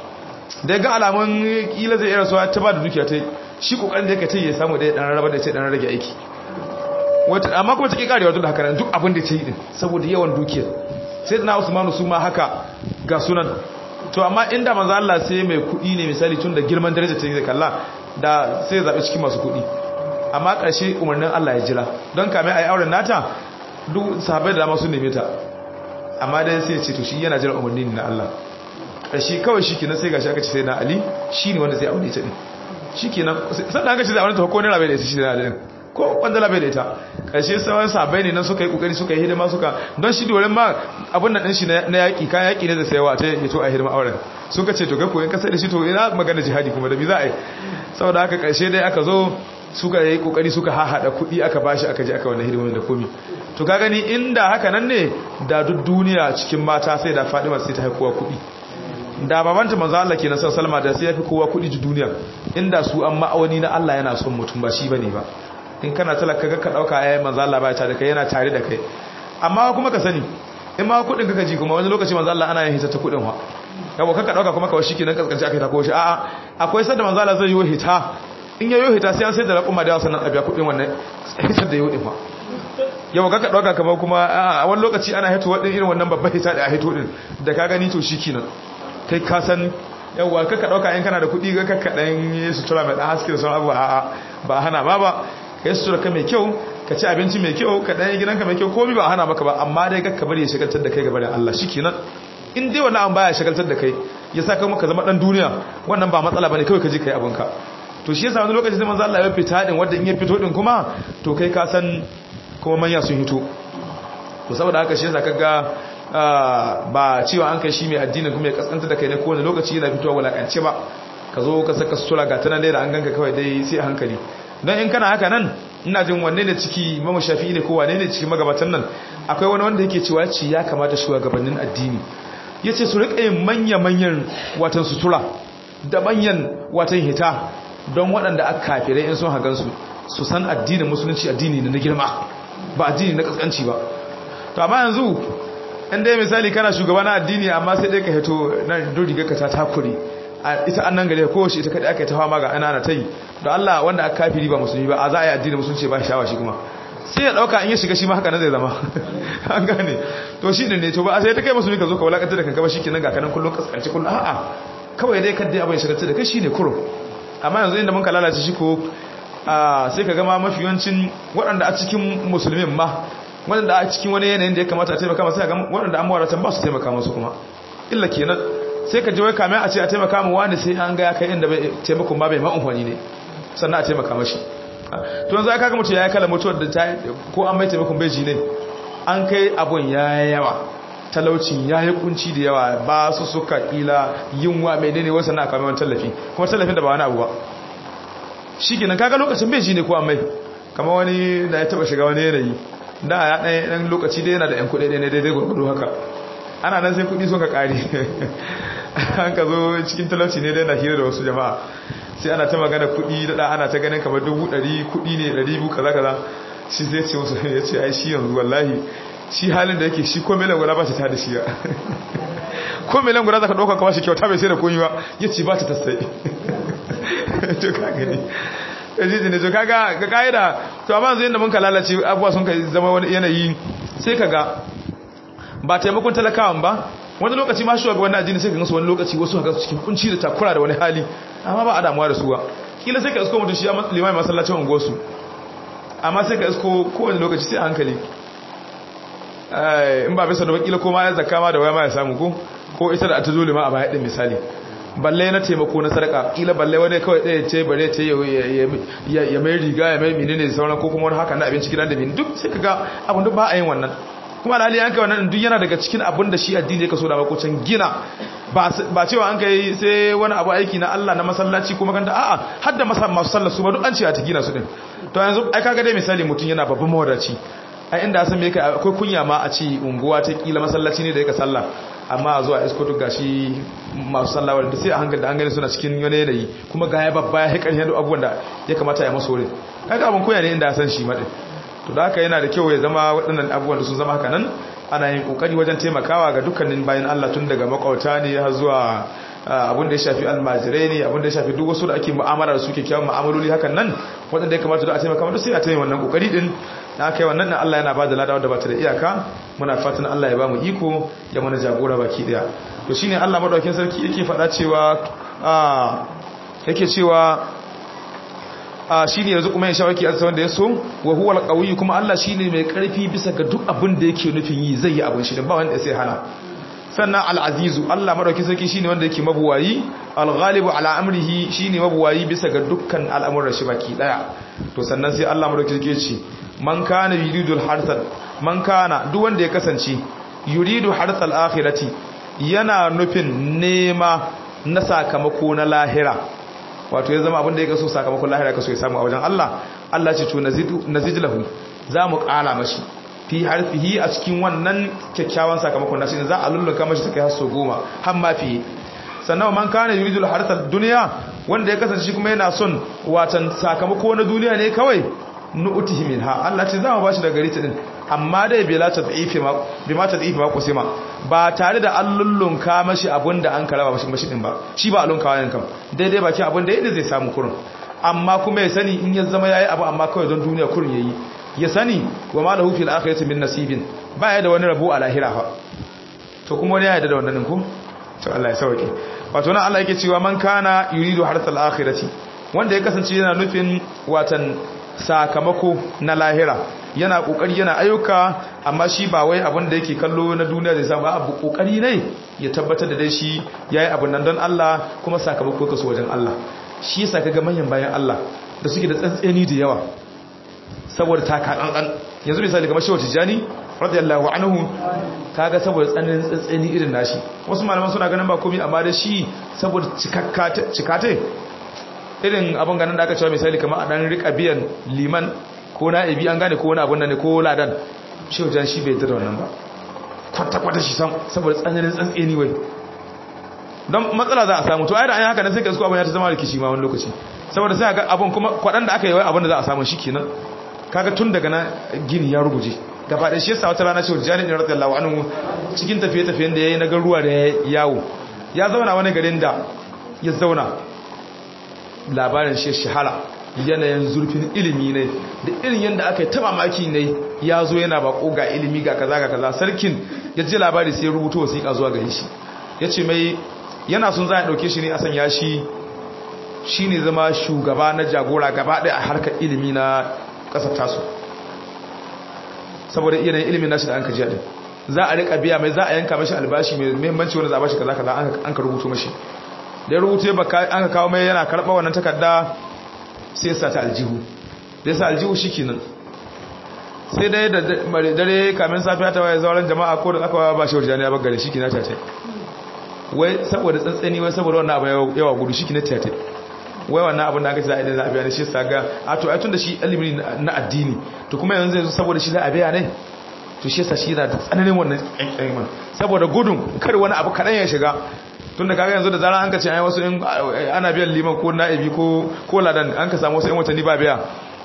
da ya ga alamun kila zai iya rasuwa ta ba da dukiya ta shi kokarin da yake ta ya samu da ya dan raba da ce dan rage aiki wata amma kuma take karewa duk da haka duk abin da ta yi din saboda yawan dukiyar sai na Usmanu su ma haka ga sunan to amma inda manzo Allah sai mai kuɗi ne misali tun da girman daraja ta yi kalla da sai zabe cikin masu kuɗi amma ƙarshe umarnin Allah ya jira don kame a yi auren nata duk sahabai da dama sun neme ta amma dai sai ce to shi yana jira umarni na Allah ƙarshe kawai shi kenan sai gashi aka ce sai na Ali shi ne wanda zai aure ta din shi kenan sannan aka ce zai aure ta ko ne rabai da ita shi da Ali ko wanda rabai da ita ƙarshe sauran sahabai ne nan suka yi kokari suka yi hidima suka don shi doren ma abin nan din shi na yaƙi kan yaƙi ne da sayawa ta ya to a hidima auren suka ce to ga koyon kasar da shi to ina magana jihadi kuma da bi za a yi saboda haka ƙarshe dai aka zo suka yi kokari suka hahada kuɗi aka bashi aka je aka wannan hidimomin da komi to ka gani inda haka nan ne da duk duniya cikin mata sai da Fadima sai ta haifuwa kuɗi da babanta manzo Allah kenan sai Salma da sai yafi kowa kuɗi ji duniya inda su an ma'awani na Allah yana son mutum ba shi bane ba in kana talaka ga ka dauka yayin manzo Allah ba ta da kai yana tare da kai amma kuma ka sani in ma kuɗin kaka ji kuma wani lokaci manzo Allah ana yin hita ta kuɗin wa yawa kaka dauka kuma kawai shikenan kaskanci aka ta ko shi a'a akwai sanda manzo Allah zai yi hita in yayo hita sai an sai da raƙuma da yawa sannan a biya kuɗin wannan hitar da yau ɗin fa yau kaka ɗauka kamar kuma a wani lokaci ana hito waɗin irin wannan babban hita da a hito ɗin da ka gani to shi kinan kai ka san yawwa kaka ɗauka in kana da kuɗi ga kaka ɗan yi sutura mai ɗan haske da sauran abubuwa a'a ba a hana ma ba ka yi sutura ka mai kyau ka ci abinci mai kyau ka ɗan yi gidanka mai kyau komi ba a hana maka ba amma dai kakka bari ya shagaltar da kai gaba da Allah shi kenan in dai wannan an baya shagaltar da kai ya sa kai maka zama ɗan duniya wannan ba matsala bane kawai ka je ka yi abinka to shi yasa wani lokaci sai manzo Allah ya fita din wanda in ya fito din kuma to kai ka san kuma manya sun hito to saboda haka shi yasa kaga ba cewa an kai shi mai addinin kuma ya kaskanta da kai ne kowane lokaci yana fitowa wulakance ba ka zo ka saka sutura ga tanan dai da an ganka kawai dai sai a hankali don in kana haka nan ina jin wanne ne ciki mamu shafi'i ne ko wane ne ciki magabatan nan akwai wani wanda yake cewa ci ya kamata shugabannin addini yace su rika yin manya-manyan watan sutura da manyan watan hita don waɗanda aka kafirai in sun hagansu su san addinin musulunci addini na girma ba addini na kaskanci ba to amma yanzu in dai misali kana shugaba na addini amma sai dai ka hito na don rigar ka ta takure ita annan gare ko shi ita kadai aka yi ta fama ga ana na tayi da Allah wanda aka kafiri ba musulmi ba a za a yi addini musulunci ba shawa shi kuma sai ya dauka in ya shiga shi ma haka nan zai zama an gane to shi ne to ba a sai ta kai musulmi ka zo ka wulakanta da kanka ba shikenan ga kanan kullun kaskanci kullun a'a kawai dai kadai abin shiga da kai shine kurum amma yanzu inda mun ka lalace shi ko sai ka gama mafi yawancin waɗanda a cikin musulmin ma waɗanda a cikin wani yanayin da ya kamata a taimaka masu ga waɗanda an mawaratan ba su taimaka masu kuma illa kenan sai ka ji wai kame a ce a taimaka mu wani sai an ga ya kai inda bai taimakon ba bai ma'amfani ne sannan a taimaka mashi to yanzu aka ga mutum ya yi kala mutuwar da ta ko an mai taimakon bai ji ne an kai abun ya yawa talaucin ya yi kunci da yawa ba su suka kila yunwa mai ne wasu na kamar tallafi kuma tallafin da ba wani abu ba shi gina kaga lokacin bai ji ne ko an mai kama wani da ya taba shiga wani yanayi da ya ɗaya ɗan lokaci dai yana da 'yan kuɗi ne daidai gwargwado haka ana nan sai kuɗi sun ka ƙari an ka zo cikin talauci ne dai na hira da wasu jama'a sai ana ta magana kuɗi da ana ta ganin kamar dubu ɗari kuɗi ne ɗari biyu kaza kaza shi zai ce musu ya ce ai shi yanzu wallahi shi halin da yake shi ko milan guda ba ta da shi ya ko milan guda za ka ɗauka kama shi kyauta bai sai da koyi ba ya ce ba ta tasai to ka gani jiji ne to kaga ga ka'ida to amma yanzu yadda mun ka lalace abubuwa sun ka zama wani yanayi sai ka ga ba taimakon talakawan ba wani lokaci ma shuwa ga wani ajini sai ka gansu wani lokaci wasu haka cikin kunci da takura da wani hali amma ba a damuwa da suwa kila sai ka isko mutum shi ya limai masallacin unguwarsu amma sai ka isko kowane lokaci sai a hankali in ba bisa da wakila ko ma ya zaka ma da waya ma ya samu ko ko ita da ta zo lima a baya din misali balle na taimako na sadaka kila balle wani kawai ɗaya ce bare ce ya mai riga ya mai menene da sauran ko kuma wani haka na abinci gidan da mini duk sai ka ga abin duk ba a yin wannan kuma alhali an kai wannan duk yana daga cikin abin da shi addini ya kaso da makocin gina ba cewa an kai sai wani abu aiki na Allah na masallaci ko maganta a'a har da masu sallar su ba duk an ce a ta gina su din to yanzu ai kaga dai misali mutum yana babban mawadaci ai inda san me kai akwai kunya ma a ci unguwa ta kila masallaci ne da yake sallah amma a zuwa isko duk gashi masu sallah wanda sai a hankali da an gani suna cikin wani yanayi kuma ga ya babba ya haƙar yadda abubuwan da ya kamata ya maso wurin kaga abin kunya ne inda ya san shi maɗin to da haka yana da kyau ya zama waɗannan abubuwan da sun zama haka nan ana yin ƙoƙari wajen taimakawa ga dukkanin bayan Allah tun daga makwauta ne har zuwa abin da ya shafi almajirai ne abin da ya shafi duk wasu da ake mu'amala da su ke kyawun mu'amaloli hakan nan waɗanda ya kamata da a taimaka mata sai a taimaka wannan kokari din na kai wannan nan Allah yana ba da lada wanda ba ta da iyaka muna fatan Allah ya ba mu iko ya mana jagora baki daya to shine Allah madaukakin sarki yake faɗa cewa yake cewa shi ne yanzu kuma ya shawaki a wanda ya so wa huwa alqawi kuma Allah shine mai karfi bisa ga duk abin da yake nufin yi zai yi abin shi ba wanda sai hana sannan al'azizu Allah madauki sarki shine wanda yake mabuwayi al-ghalibu ala amrihi shine mabuwayi bisa ga dukkan al'amuran shi baki daya to sannan sai Allah madauki sarki ce man kana yuridul harsal man kana duk wanda ya kasance yuridu harsal akhirati yana nufin nema na sakamako na lahira wato ya zama abin da ya kaso sakamakon lahira kaso ya samu a wajen Allah Allah ce to nazid lahu za mu kara mashi fi harfihi a cikin wannan kyakkyawan sakamakon nashi za a lulluka mashi ta kai har so goma har ma fi sannan man kana yuridul harsal duniya wanda ya kasance shi kuma yana son watan sakamako na duniya ne kawai nu'tihi minha Allah ce za mu bashi daga gari ta din amma dai bai lata da'ifi ma bi ma tad'ifi ma kusima ba tare da an lullunka mashi abinda an karaba mashi mashi din ba shi ba alunka ne kam daidai baki abin da yadda zai samu kurun amma kuma ya sani in ya zama yayi abu amma kawai don duniya kurun yayi ya sani wa ma lahu fil akhirati min nasibin ba ya da wani rabo a lahira fa to kuma wani ya yarda da wannan ko to Allah ya sauke wato nan Allah yake cewa man kana yuridu harthal akhirati wanda ya kasance yana nufin watan sakamako na lahira yana kokari yana ayyuka amma shi ba wai abin da yake kallo na duniya zai samu abu kokari ne ya tabbatar da dai shi yayi abin nan don Allah kuma sakamako kaso wajen Allah shi yasa kaga manyan bayan Allah da suke da tsantseni da yawa saboda taka kankan yanzu misali kamar Shehu Tijani radiyallahu anhu kaga saboda tsananin tsantseni irin nashi wasu malaman suna ganin ba komai amma da shi saboda cikakka cikate irin abin ganin da aka cewa misali kamar a dan rika biyan liman ko na ibi an gane ko wani abin da ne ko ladan shi wajen shi bai da wannan ba kwata-kwata shi sam saboda tsananin tsantseni wai don matsala za a samu to ayyar an yi haka na sai ka suko abin ya ta zama rikici ma wani lokaci saboda sai ga abin kuma kwaɗan da aka yi wai abin da za a samu shi kenan kaga tun daga na gini ya ruguje gaba da shi yasa wata rana cewa jani ne radiyallahu anhu cikin tafiye-tafiyen da ya yi na garuwa da ya yawo ya zauna wani garin da ya zauna labarin shi shahara yanayin zurfin ilimi ne da irin yadda aka yi ta mamaki ne ya zo yana bako ga ilimi ga kaza ga kaza sarkin ya ji labari sai ya rubuta wasiƙa zuwa gare shi ya ce mai yana sun za a ɗauke shi ne a sanya shi shi ne zama shugaba na jagora gaba ɗaya a harkar ilimi na ƙasar tasu saboda yanayin ilimin nashi da an ka ji ɗin za a riƙa biya mai za a yanka mashi albashi mai muhimmanci wanda za a bashi kaza kaza an ka rubuto mashi da ya rubutu an ka kawo mai yana karɓa wannan takarda sai sa ta aljihu da sa aljihu shi kenan sai dai da dare kamin safiya ta waye zauren jama'a ko da aka ba shi wajen ya bagare shi kenan ta wai saboda tsantsani wai saboda wannan abu yawa gudu shi kenan ta wai wannan abin da aka ce za a idan za a biya ne shi sa ga a to ai tun da shi ilimi na addini to kuma yanzu zai zo saboda shi za a biya ne to shi yasa shi yana da tsananin wannan ƙyanƙyamin saboda gudun kar wani abu kaɗan ya shiga tun da kaga yanzu da zarar an ka ce ai wasu ana biyan liman ko na'ibi ko ko ladan an ka samu wasu 'yan watanni ba biya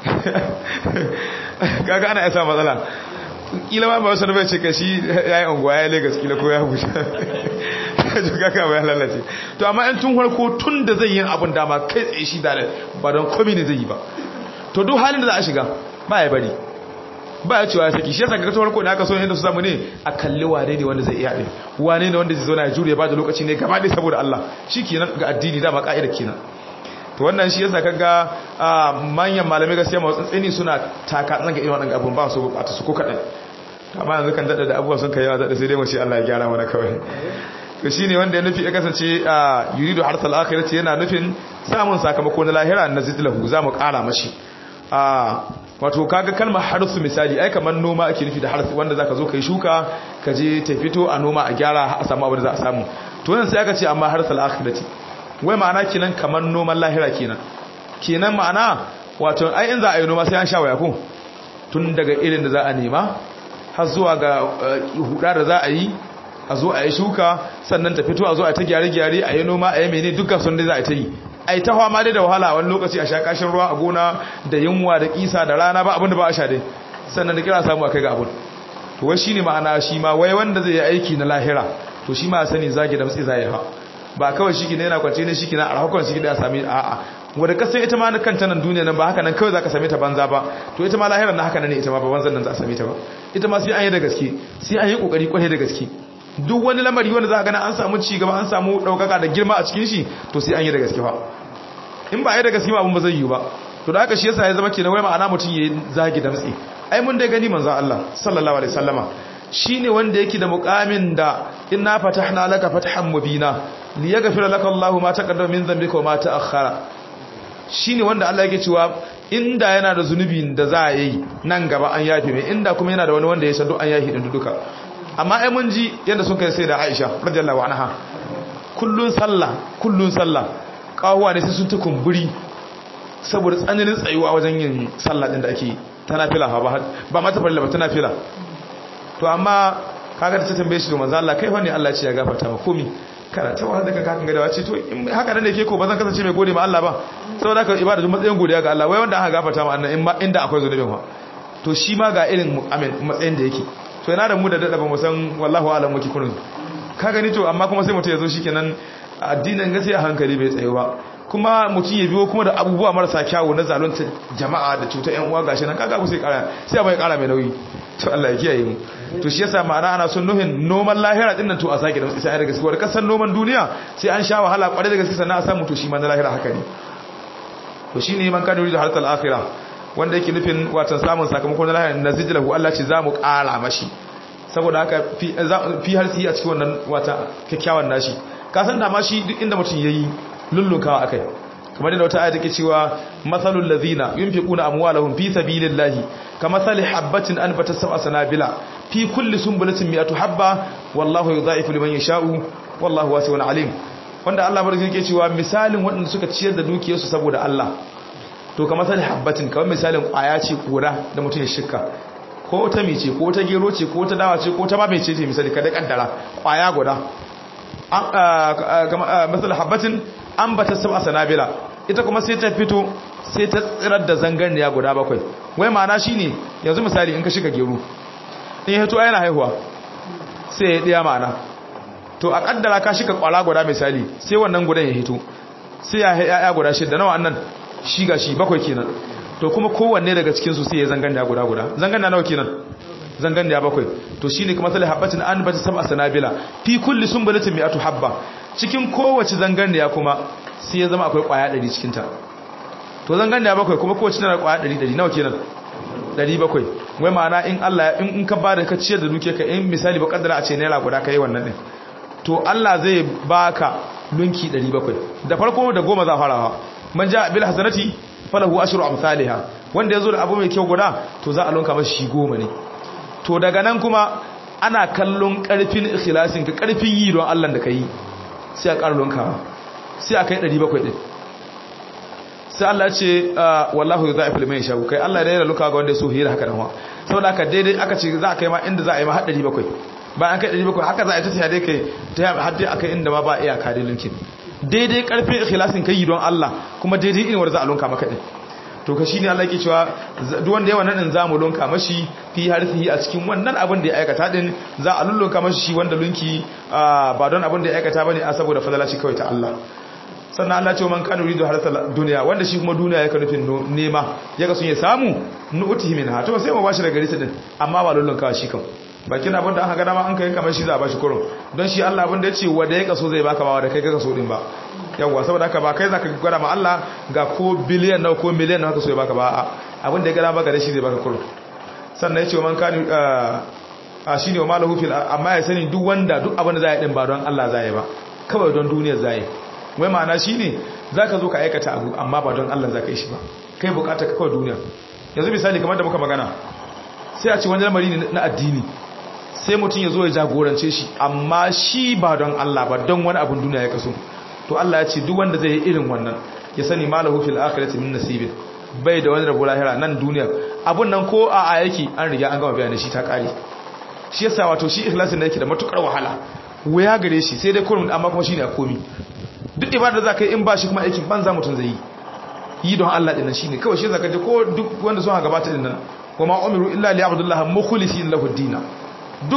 kaga ana isa matsala kila ma ba wasu da bai ce ka shi ya yi unguwa ya yi lagos kila ko ya huta to kaga ba ya lalace to amma yan tun harko tun da zai yi abin dama kai tsaye shi da ba don komi ne zai yi ba to duk halin da za a shiga ba ya bari ba ya cewa ya saki shi yasa ga tun harko da aka so yadda su samu ne a kalli wane ne wanda zai iya ɗin wane ne wanda zai zo na jure ba da lokaci ne gaba ɗaya saboda Allah shi kenan ga addini dama ka'ida kenan to wannan shi yasa kaga manyan malamai gaskiya masu tsantsani suna taka tsanga irin wannan abun ba su bukata su ko kadan amma yanzu kan dada da abubuwa sun kai yawa dada sai dai mu ce Allah ya gyara mana kawai to shine wanda ya nufi ya kasance yuridu harsal akhirati yana nufin samun sakamako na lahira na zidlahu zamu kara mashi wato kaga kalmar harsu misali ai kamar noma ake nufi da harsu wanda zaka zo kai shuka ka je ta fito a noma a gyara a samu abin da za a samu to nan sai aka ce amma harsal akhirati wai ma'ana kenan kamar noman lahira kenan kenan ma'ana wato ai in za a yi noma sai an sha waya ko tun daga irin da za a nema har zuwa ga huda da za a yi a zo a yi shuka sannan ta fito a zo a ta gyare-gyare a yi noma a yi mene dukkan sun dai za a ta yi a yi ta fama dai da wahala wani lokaci a sha kashin ruwa a gona da yunwa da kisa da rana ba abin da ba a sha dai sannan da kira samu a kai ga abin to wai shine ma'ana shi ma wai wanda zai yi aiki na lahira to shi ma sani zage da matsi zai ha ba kawai shi ne yana kwance ne shi kina a rahakon shi da sami a'a wanda kasan ita ma kanta nan duniya nan ba haka nan kawai zaka same ta banza ba to ita ma lahirar na haka nan ne ita ma ba banzan nan za a same ta ba ita ma sai an yi da gaske sai an yi kokari kwarai da gaske duk wani lamari wanda za ka gana an samu ci gaba an samu daukaka da girma a cikin shi to sai an yi da gaske ba in ba a yi da gaske ba abin ba zai yi ba to da haka shi yasa ya zama kenan wai ma'ana mutum ya zagi damtsi ai mun dai gani manzo Allah sallallahu alaihi wasallama shine wanda yake da muqamin da inna fatahna laka fathan mubina liyaghfira laka Allahu ma taqaddama min dhanbika wa ma ta'akhkhara shine wanda Allah yake cewa inda yana da zunubi da za a yi nan gaba an yafe mai inda kuma yana da wani wanda ya san duk an yafe din duka amma ai mun ji yanda sun kai sai da Aisha radiyallahu anha kullun sallah kullun sallah kawuwa ne sai sun ta kumburi saboda tsananin tsayuwa wajen yin sallah din da ake tana fila ba ba mata farilla ba tana fila to amma kaga da ta tambaye shi to manzo Allah kai fa ne Allah ya ce ya gafarta ma komi kana ta wahal daga kakan gadawa ce to in haka nan da ke ko ba zan kasance mai gode ma Allah ba saboda haka ibada duk matsayin godiya ga Allah wai wanda aka gafarta ma annan inda akwai zunubin fa to shi ma ga irin matsayin da yake to yana da mu da dada ba mu san wallahu alam muke kurin ka gani to amma kuma sai mutum ya zo shikenan addinin gaskiya hankali bai tsayo ba kuma mutum ya biyo kuma da abubuwa marasa kyawu na zalunta jama'a da cutar yan uwa gashi nan kaga ku sai kara sai abai kara mai nauyi to Allah ya kiyaye mu to shi yasa ma'ana ana son nuhin noman lahira din nan to a sake da sai da gaskiya kasan noman duniya sai an sha wahala kware da gaskiya sannan a samu to shi ma na lahira haka ne to shine man kana yuridu halatal akhirah wanda yake nufin watan samun sakamakon na lahira nazijlahu Allah ce zamu kara mashi saboda haka fi harsi a cikin wannan wata kyakkyawan nashi ka san da ma shi duk inda mutum yayi lullunkawa akai kamar da wata aya take cewa mathalul ladhina yunfiquna amwalahum fi sabilillahi kamathali habatin anbatat sab'a sanabila fi kulli sunbulatin mi'atu habba wallahu yudha'ifu liman yasha'u wallahu wasi'un alim wanda Allah barkin yake cewa misalin waɗanda suka ciyar da dukiyarsu saboda Allah to kamathali habatin kamar misalin kwaya ce kura da mutum ya shika ko ta mice ko ta gero ce ko ta dawa ce ko ta ma mece ce misali kada kaddara kwaya guda misal habbatin an bata sab'a sanabila ita kuma sai ta fito sai ta tsirar da zangarniya guda bakwai wai ma'ana shine yanzu misali in ka shiga gero in ya hito yana haihuwa sai ya diya ma'ana to a kaddara ka shiga kwala guda misali sai wannan gudan ya hito sai ya ya guda shida nawa annan shi ga shi bakwai kenan to kuma kowanne daga cikin su sai ya zangarniya guda guda zangarniya nawa kenan zangarniya bakwai to shine kuma sai habbatin an bata sab'a sanabila fi kulli sunbulatin mi'atu habba cikin kowace zangarniya kuma sai ya zama akwai kwaya 100 cikin ta to zangarniya bakwai kuma kowace tana kwaya 100 100 nawa kenan 700 wai ma'ana in Allah in in ka bada ka ciyar da duke ka in misali ba kaddara a ce naira guda kai wannan din to Allah zai baka lunki 700 da farko da goma za farawa man ja bil hasanati falahu ashru amsalha wanda yazo da abu mai kyau guda to za a lunka masa shi goma ne to daga nan kuma ana kallon karfin ikhlasin ka karfin yi don Allah da kai sai a ƙara lunkawa sai a kai 700 din sai Allah ce wallahu yudha'ifu liman yasha kai Allah ya da luka ga wanda ya so hira haka nan wa saboda haka daidai aka ce za a kai ma inda za a yi ma har 700 bayan kai 700 haka za a yi ta sai dai kai ta har dai akai inda ma ba iyaka dai linkin daidai karfin ikhlasin kai yi don Allah kuma daidai irin wanda za a lunka maka din to ka shine Allah yake cewa duk wanda ya wannan din zamu lunka mashi fi harfihi a cikin wannan abin da ya aikata din za a lullunka mashi shi wanda lunki ba don abin da ya aikata bane a saboda fadalaci kawai ta Allah sannan Allah ce man kana yuridu harsa duniya wanda shi kuma duniya yake nufin nema yaga sun ya samu nu'tihi minha to sai mu bashi daga gari din amma ba lullunka shi kan bakin abin da aka ga dama an kai kamar shi za a bashi kurun don shi Allah abin da ya ce wanda ya kaso zai baka ba wanda kai ka kaso din ba yawwa saboda haka ba kai zaka gwada ma Allah ga ko biliyan nawa ko miliyan nawa haka so ya baka ba abin da ya gada baka da shi zai baka kurun sannan ya ce man kani a shine wa malahu fil amma ya sani duk wanda duk abin da za ya din ba don Allah za ya ba kawai don duniyar za ya wai ma'ana shine zaka zo ka aikata abu amma ba don Allah za ka yi shi ba kai bukata ka kawai duniya yanzu misali kamar da muka magana sai a ce wani lamari ne na addini sai mutum ya zo ya jagorance shi amma shi ba don Allah ba don wani abin duniya ya kaso to Allah ya ce duk wanda zai yi irin wannan ya sani malahu fil akhirati min nasibin bai da wani rabo lahira nan duniya abun nan ko a a yake an riga an gama bayanin shi ta kare shi yasa wato shi ikhlasin da yake da matukar wahala waya gare shi sai dai kurum amma kuma shine a komi duk ibada da zaka yi in ba shi kuma aikin banza mutun zai yi yi don Allah din nan shine kawai shi zaka je ko duk wanda sun gabata din nan kuma umiru illa li abdullah mukhlisin lahu dinna duka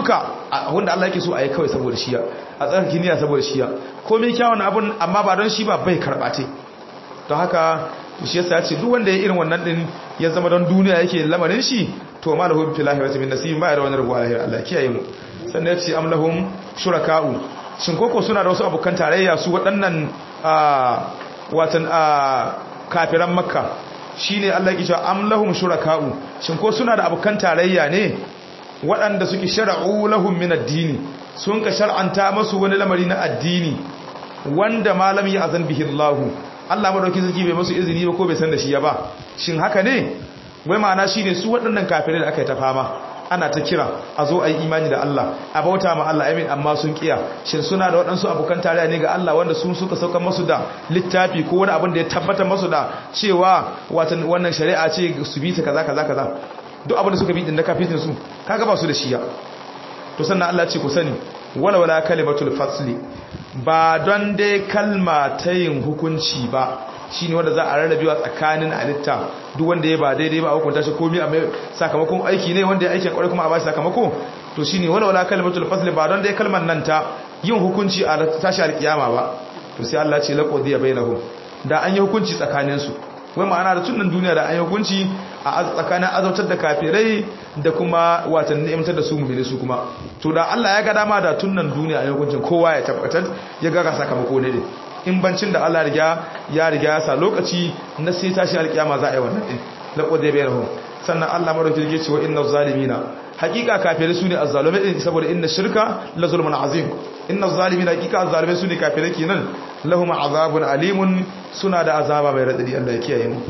wanda Allah yake so a yi kawai saboda shiya a tsarki niyya saboda shiya komai kyawun abun amma ba don shi ba bai karbate don haka shi yasa ya ce duk wanda ya irin wannan din ya zama don duniya yake lamarin shi to ma lahum fil akhirati min nasibin ba da wani rabuwa lahir Allah kiyaye mu sannan ya ce am lahum shuraka'u shin koko suna da wasu abokan tarayya su waɗannan watan kafiran makka shine Allah ya ce am lahum shuraka'u shin ko suna da abokan tarayya ne waɗanda suke shara'u lahum min ad-dini sun ka shar'anta masu wani lamari na addini wanda malam ya azan bihi Allah Allah madauki sarki bai masu izini ba ko bai san da shi ya ba shin haka ne wai ma'ana shine su waɗannan kafirai da aka yi ta fama ana ta kira a zo a yi imani da Allah a bauta ma Allah amin amma sun kiya shin suna da waɗansu abokan tarayya ne ga Allah wanda sun suka sauka masu da littafi ko wani abin da ya tabbatar masu da cewa watan wannan shari'a ce su bi ta kaza kaza kaza duk abin da suka bi din da kafin su kaga ba su da shiya to sannan Allah ce ku sani wala wala kalimatul fasli ba don dai kalma ta yin hukunci ba shine wanda za a rarrabewa tsakanin alitta duk wanda ya ba daidai ba a hukunta shi komai a mai sakamakon aiki ne wanda ya aikin kwarai kuma a ba shi sakamako to shine wala wala kalimatul fasli ba don dai kalmar nan ta yin hukunci a tashi alkiyama ba to sai Allah ce laqodiya bainahum da an yi hukunci tsakanin su wai ma'ana da tunan duniya da an yi hukunci a tsakanin azautar da kafirai da kuma watan ni'imtar da su mu'mini su kuma to da Allah ya ga dama da tunan duniya a yi hukuncin kowa ya tabbatar ya ga sakamako ne in bancin da Allah riga ya riga ya sa lokaci na sai tashi alkiyama za a yi wannan din laqad bayyanahu sannan Allah madauki yake cewa innaz zalimina hakika kafirai su ne azzalumai din saboda inna shirka la zulmun azim innaz zalimina hakika azzalumai su ne kafirai kenan lahum azabun alimun suna da azaba mai radadi Allah ya kiyaye mu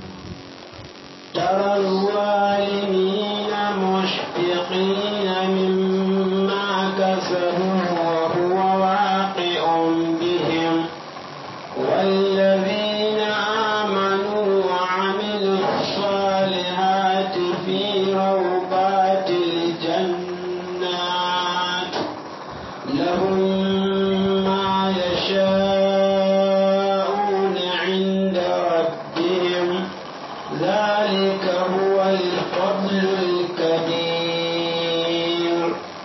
ترى الظالمين مشفقين مما كسبوا وهو واقع بهم والذين آمنوا وعملوا الصالحات في روضات الجنات لهم ما يشاءون عند ربهم ذلك هو الفضل الكبير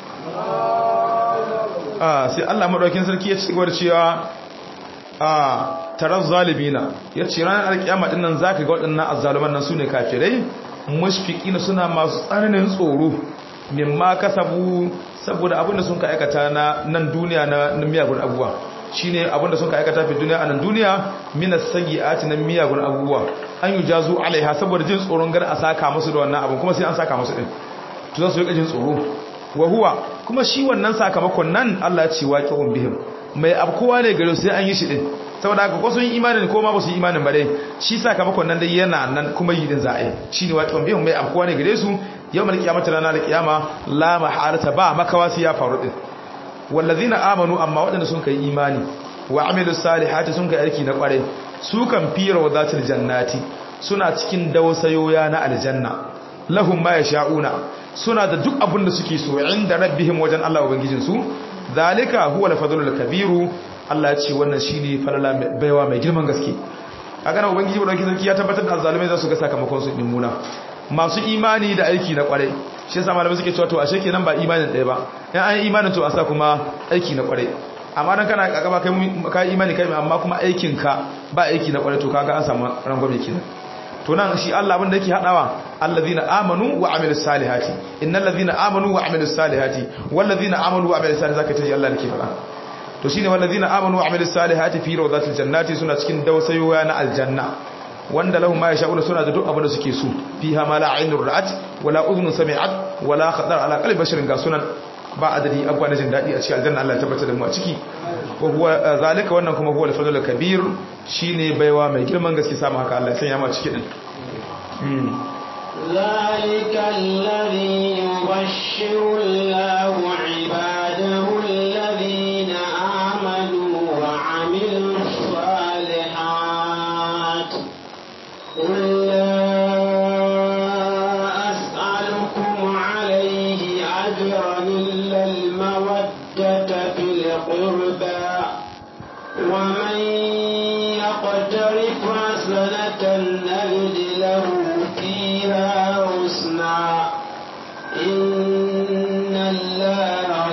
ah sai Allah madaukin sarki ya ci gaba da cewa a tarar zalimina ya ce ranar alkiyama din nan zaka ga waɗannan azzaluman nan sune kafirai mushfiqina suna masu tsananin tsoro mimma kasabu saboda abinda sun ka aikata na nan duniya na miyagun abubuwa shine abinda sun ka aikata fi duniya a nan duniya minas sayyi'ati na miyagun abubuwa an yujazu alaiha saboda jin tsoron gar a saka musu da wannan abin kuma sai an saka musu din to za su yi jin tsoro wa huwa kuma shi wannan sakamakon nan Allah ya ce waqi'un bihim mai abkowa ne gare sai an yi shi din saboda haka ko sun yi imanin ko ma ba su yi imanin ba dai shi sakamakon nan dai yana nan kuma yi din za a yi shine waqi'un bihim mai abkowa ne gare su yawmal qiyamati ranar alqiyama la maharata ba makawa sai ya faru din wallazina amanu amma waɗanda sun kai imani wa amilus salihati sun kai aiki na kware su kan fira wa zatil jannati suna cikin dausayoya na aljanna lahum ma yasha'una suna da duk abin da suke so inda rabbihim wajen Allah ubangijin su zalika huwa al-fadlul kabiru Allah ya ce wannan shine falala baiwa mai girman gaske kaga na ubangiji ba sarki ya tabbatar da zalimai za su ga sakamakon su din muna masu imani da aiki na kware shi yasa malamai suke cewa to ashe kenan ba imanin ɗaya ba in an yi imanin to a sa kuma aiki na kware amma dan kana kakaba kai kai imani kai amma kuma aikin ka ba aiki na kware to kaga an samu rangwame kenan to nan shi Allah abin da yake hadawa allazina amanu wa amilus salihati innal ladhina amanu wa amilus salihati wal ladhina amanu wa amilus salihati zaka taji Allah yake fada to shine wal ladhina amanu wa amilus salihati fi rawdatil jannati suna cikin dausayoya na aljanna wanda lahum ma yasha'una suna da duk abin da suke so fiha ma la aynur ra'at wala udhun sami'at wala khatar ala qalbi basharin ga sunan ba adadi abuwa na jin dadi a cikin aljanna Allah ya tabbatar da mu a ciki wa huwa zalika wannan kuma huwa al-fadlul kabir shine baiwa mai girman gaske samu haka Allah ya sanya mu a ciki din ذلك الذي يبشر الله عباده الذين آمنوا وعملوا الصالحات قل لا أسألكم عليه أجرا إلا المودة في القربى ومن يقترف حسنة نجد له فيها حسنا إن الله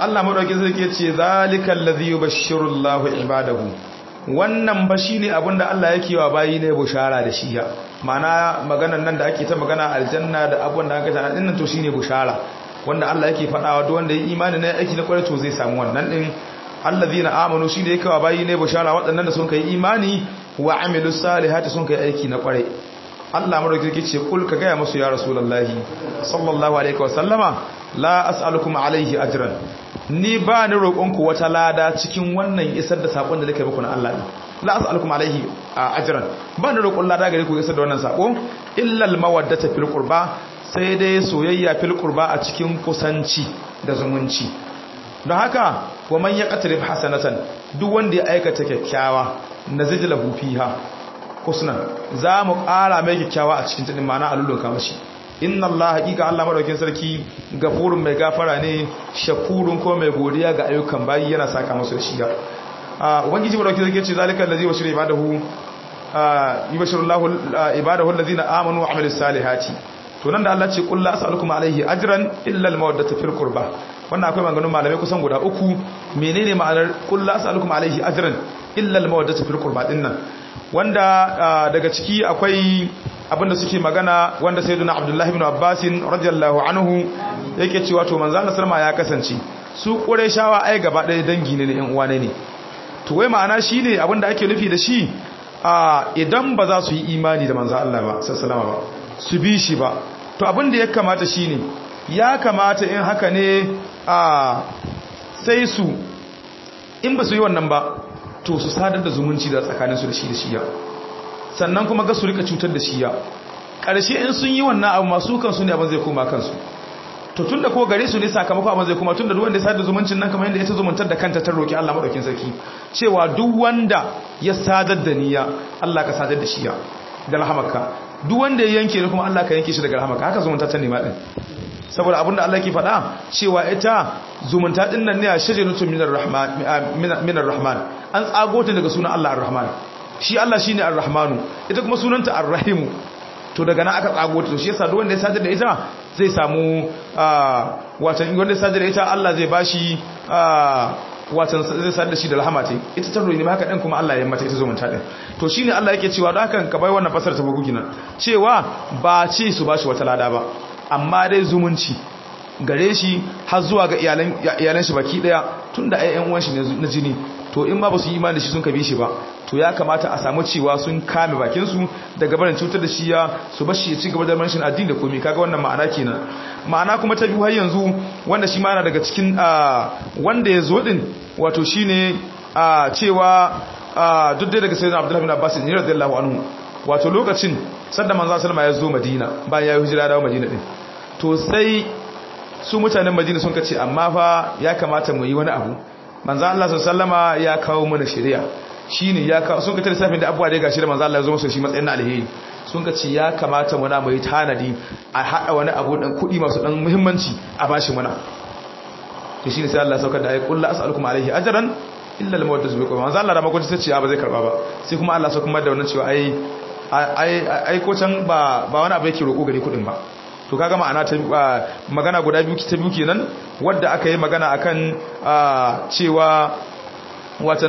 Allah madaukakin sarki ya ce zalikal ladhi yubashshiru Allahu ibadahu wannan ba shine abinda Allah yake wa bayi ne bushara da shi ya ma'ana maganar nan da ake ta magana aljanna da abubuwan da aka tana din nan to shine bushara wanda Allah yake faɗawa duk wanda ya imani ne aiki na kwarai to zai samu wannan din allazina amanu shine yake wa bayi ne bushara waɗannan da sun kai imani wa amilus salihati sun kai aiki na kwarai Allah madaukaki ce kul ka gaya musu ya rasulullahi sallallahu alaihi wa sallama la as'alukum alaihi ajran ni ba ni roƙonku wata lada cikin wannan isar da sakon da nake muku na Allah la as'alukum alaihi ajran ba ni roƙon lada gare ku isar da wannan sako illa al mawaddata fil qurba sai dai soyayya fil qurba a cikin kusanci da zumunci don haka wa man yaqtarib hasanatan duk wanda ya aikata kyakkyawa nazidlahu fiha husnan za mu ƙara mai kyakkyawa a cikin tudin mana a lullunka mashi inna Allah haƙiƙa Allah madaukin sarki gafurun mai gafara ne shakurun ko mai godiya ga ayyukan bayi yana saka masu da shiga ubangiji madaukin sarki ce zalika allazi bashira ibadahu yubashiru Allahu ibadahu allazina amanu wa amilus salihati to nan da Allah ce qul la as'alukum alaihi ajran illa al mawaddata fil qurba wannan akwai maganganun malamai kusan guda uku menene ma'anar qul la as'alukum alaihi ajran illa al mawaddata fil qurba dinnan wanda daga ciki akwai abinda suke magana wanda sayyiduna abdullahi ibn abbas radiyallahu anhu yake cewa to manzo Allah sallama ya kasance su qurayshawa ai gaba ɗaya dangi ne ɗan uwa ne to wai ma'ana shine abinda ake nufi da shi idan ba za su yi imani da manzo Allah ba sallallahu ba su bi shi ba to abinda ya kamata shine ya kamata in haka ne sai su in ba su yi wannan ba to su sadar da zumunci da tsakaninsu da shi da shiya sannan kuma ga su rika cutar da shiya ƙarshe in sun yi wannan abu masu kansu ne abin zai koma kansu to tun da ko gare su ne sakamakon abin zai koma tun da duk wanda ya sadar da zumuncin nan kamar yadda ya ta zumuntar da kanta ta roƙi Allah maɗaukin sarki cewa duk wanda ya sadar da niyya Allah ka sadar da shiya da rahamarka duk wanda ya yanke ne kuma Allah ka yanke shi daga rahamarka haka zumunta ta nema din saboda abinda Allah ke faɗa cewa ita zumunta din nan ne a shajaratun minar rahman minar rahman an tsago ta daga sunan Allah ar-rahman shi Allah shine ar-rahmanu ita kuma sunanta ar-rahimu to daga nan aka tsago ta to shi yasa duk wanda ya sadar da ita zai samu watan wanda ya sadar da ita Allah zai bashi watan zai sadar da shi da rahama ce ita ta royi ne haka din kuma Allah ya mata ita zumunta din to shine Allah yake cewa don haka ka bai wannan fasar ta bugu gina cewa ba ce su bashi wata lada ba amma dai zumunci gare shi har zuwa ga iyalan shi baki daya tun da ayyan uwan shi na jini to in ma ba su yi imani da shi sun kabe shi ba to ya kamata a samu cewa sun kame bakin su daga barin cutar da shi ya su bar shi ya ci gaba da manshin addini da komai kaga wannan ma'ana kenan ma'ana kuma ta biyu har yanzu wanda shi ma yana daga cikin wanda ya zo din wato shine cewa duk dai daga sayyidina Abdullah bin Abbas ne radiyallahu anhu wato lokacin sadda manzo sallama ya zo Madina bayan ya yi hijira dawo Madina din to sai su mutanen Madina sun kace amma fa ya kamata mu yi wani abu manzo Allah sallama ya kawo mana shari'a shine ya kawo sun kace lissafin da abuwa da gashi da manzo Allah ya zo musu shi matsayin alheri sun kace ya kamata mu na mu yi tanadi a hada wani abu dan kudi masu dan muhimmanci a bashi mana to shine sai Allah saukar da ayi kullu as'alukum alaihi ajran illa al-mawaddatu bikum manzo Allah da makwata sai ce ba zai karba ba sai kuma Allah saukar da wannan cewa ai ai ko can ba ba wani abu yake roƙo gari kudin ba to kaga ma'ana ta magana guda biyu ta biyu kenan wadda aka yi magana akan cewa watan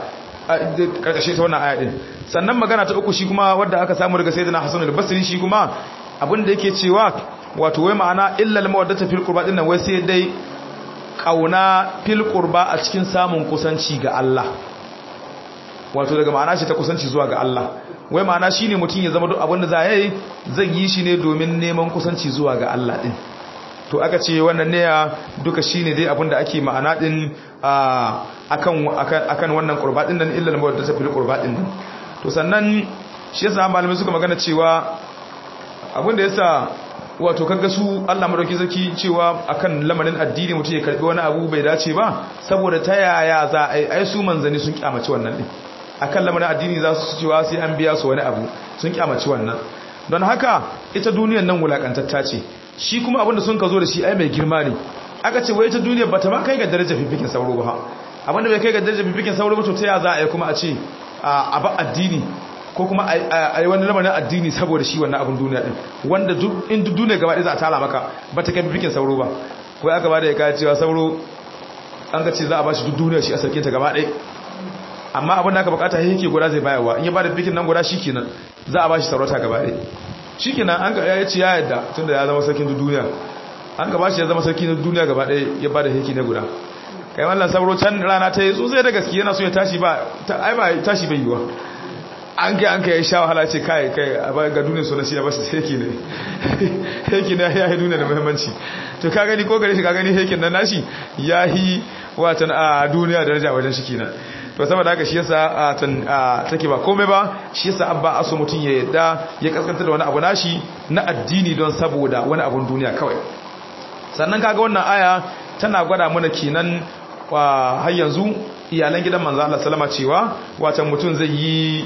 karkashe ta wannan aya din sannan magana ta uku shi kuma wadda aka samu daga sayyidina Hassan al-Basri shi kuma abin da yake cewa wato wai ma'ana illal mawaddata fil qurba din nan wai sai dai kauna fil qurba a cikin samun kusanci ga Allah wato daga ma'ana shi ta kusanci zuwa ga Allah wai ma'ana shine mutum ya zama duk abin da za yi zai yi shi ne domin neman kusanci zuwa ga Allah din to aka ce wannan ne duka shine dai abin da ake ma'ana din akan akan wannan qurba din nan illa mawadda ta fil qurba din to sannan shi yasa malamai suka magana cewa abin da yasa wato kaga su Allah madauki sarki cewa akan lamarin addini mutum ya karbi wani abu bai dace ba saboda ta yaya za a ai su manzani sun kyamaci wannan din akan lamarin addini za su cewa sai an biya su wani abu sun kyamaci wannan don haka ita duniyar nan wulakantatta ce shi kuma abinda sun ka zo da shi ai mai girma ne aka ce wai ita duniyar bata ma kai ga darajar fifikin sauro ba abinda bai kai ga darajar fifikin sauro ba to ta ya za a yi kuma a ce a ba addini ko kuma a yi wani lamarin addini saboda shi wannan abin duniya din wanda in duk duniya gaba ɗaya za a tara maka ba ta kai fifikin sauro ba wai aka ba da ya kaya cewa sauro an ga ce za a bashi duk duniya shi a sarkin ta gaba ɗaya amma abin da aka bukata yake guda zai bayarwa in ya bada bikin nan guda shikenan za a bashi sarauta gaba ɗaya shikenan an ga ya ce ya yadda tunda ya zama sarkin duniya an gaba shi ya zama sarki na duniya gaba ɗaya ya bada heki na guda kai wallan sabro can rana ta yi tsotsai da gaske yana so ya tashi ba ai ba tashi bai yiwa an kai an kai ya sha wahala ce kai kai a ba ga duniya suna shi ya bashi heki ne heki ne ya yi duniya da muhimmanci to ka gani ko gare shi ka gani hekin nan nashi ya yi watan a duniya daraja wajen shi kenan to saboda haka shi yasa tan take ba komai ba shi yasa abba aso mutun ya yadda ya kaskanta da wani abu nashi na addini don saboda wani abun duniya kawai sannan kaga wannan aya tana gwada mana kenan har yanzu iyalan gidan manzo Allah sallama cewa watan mutun zai yi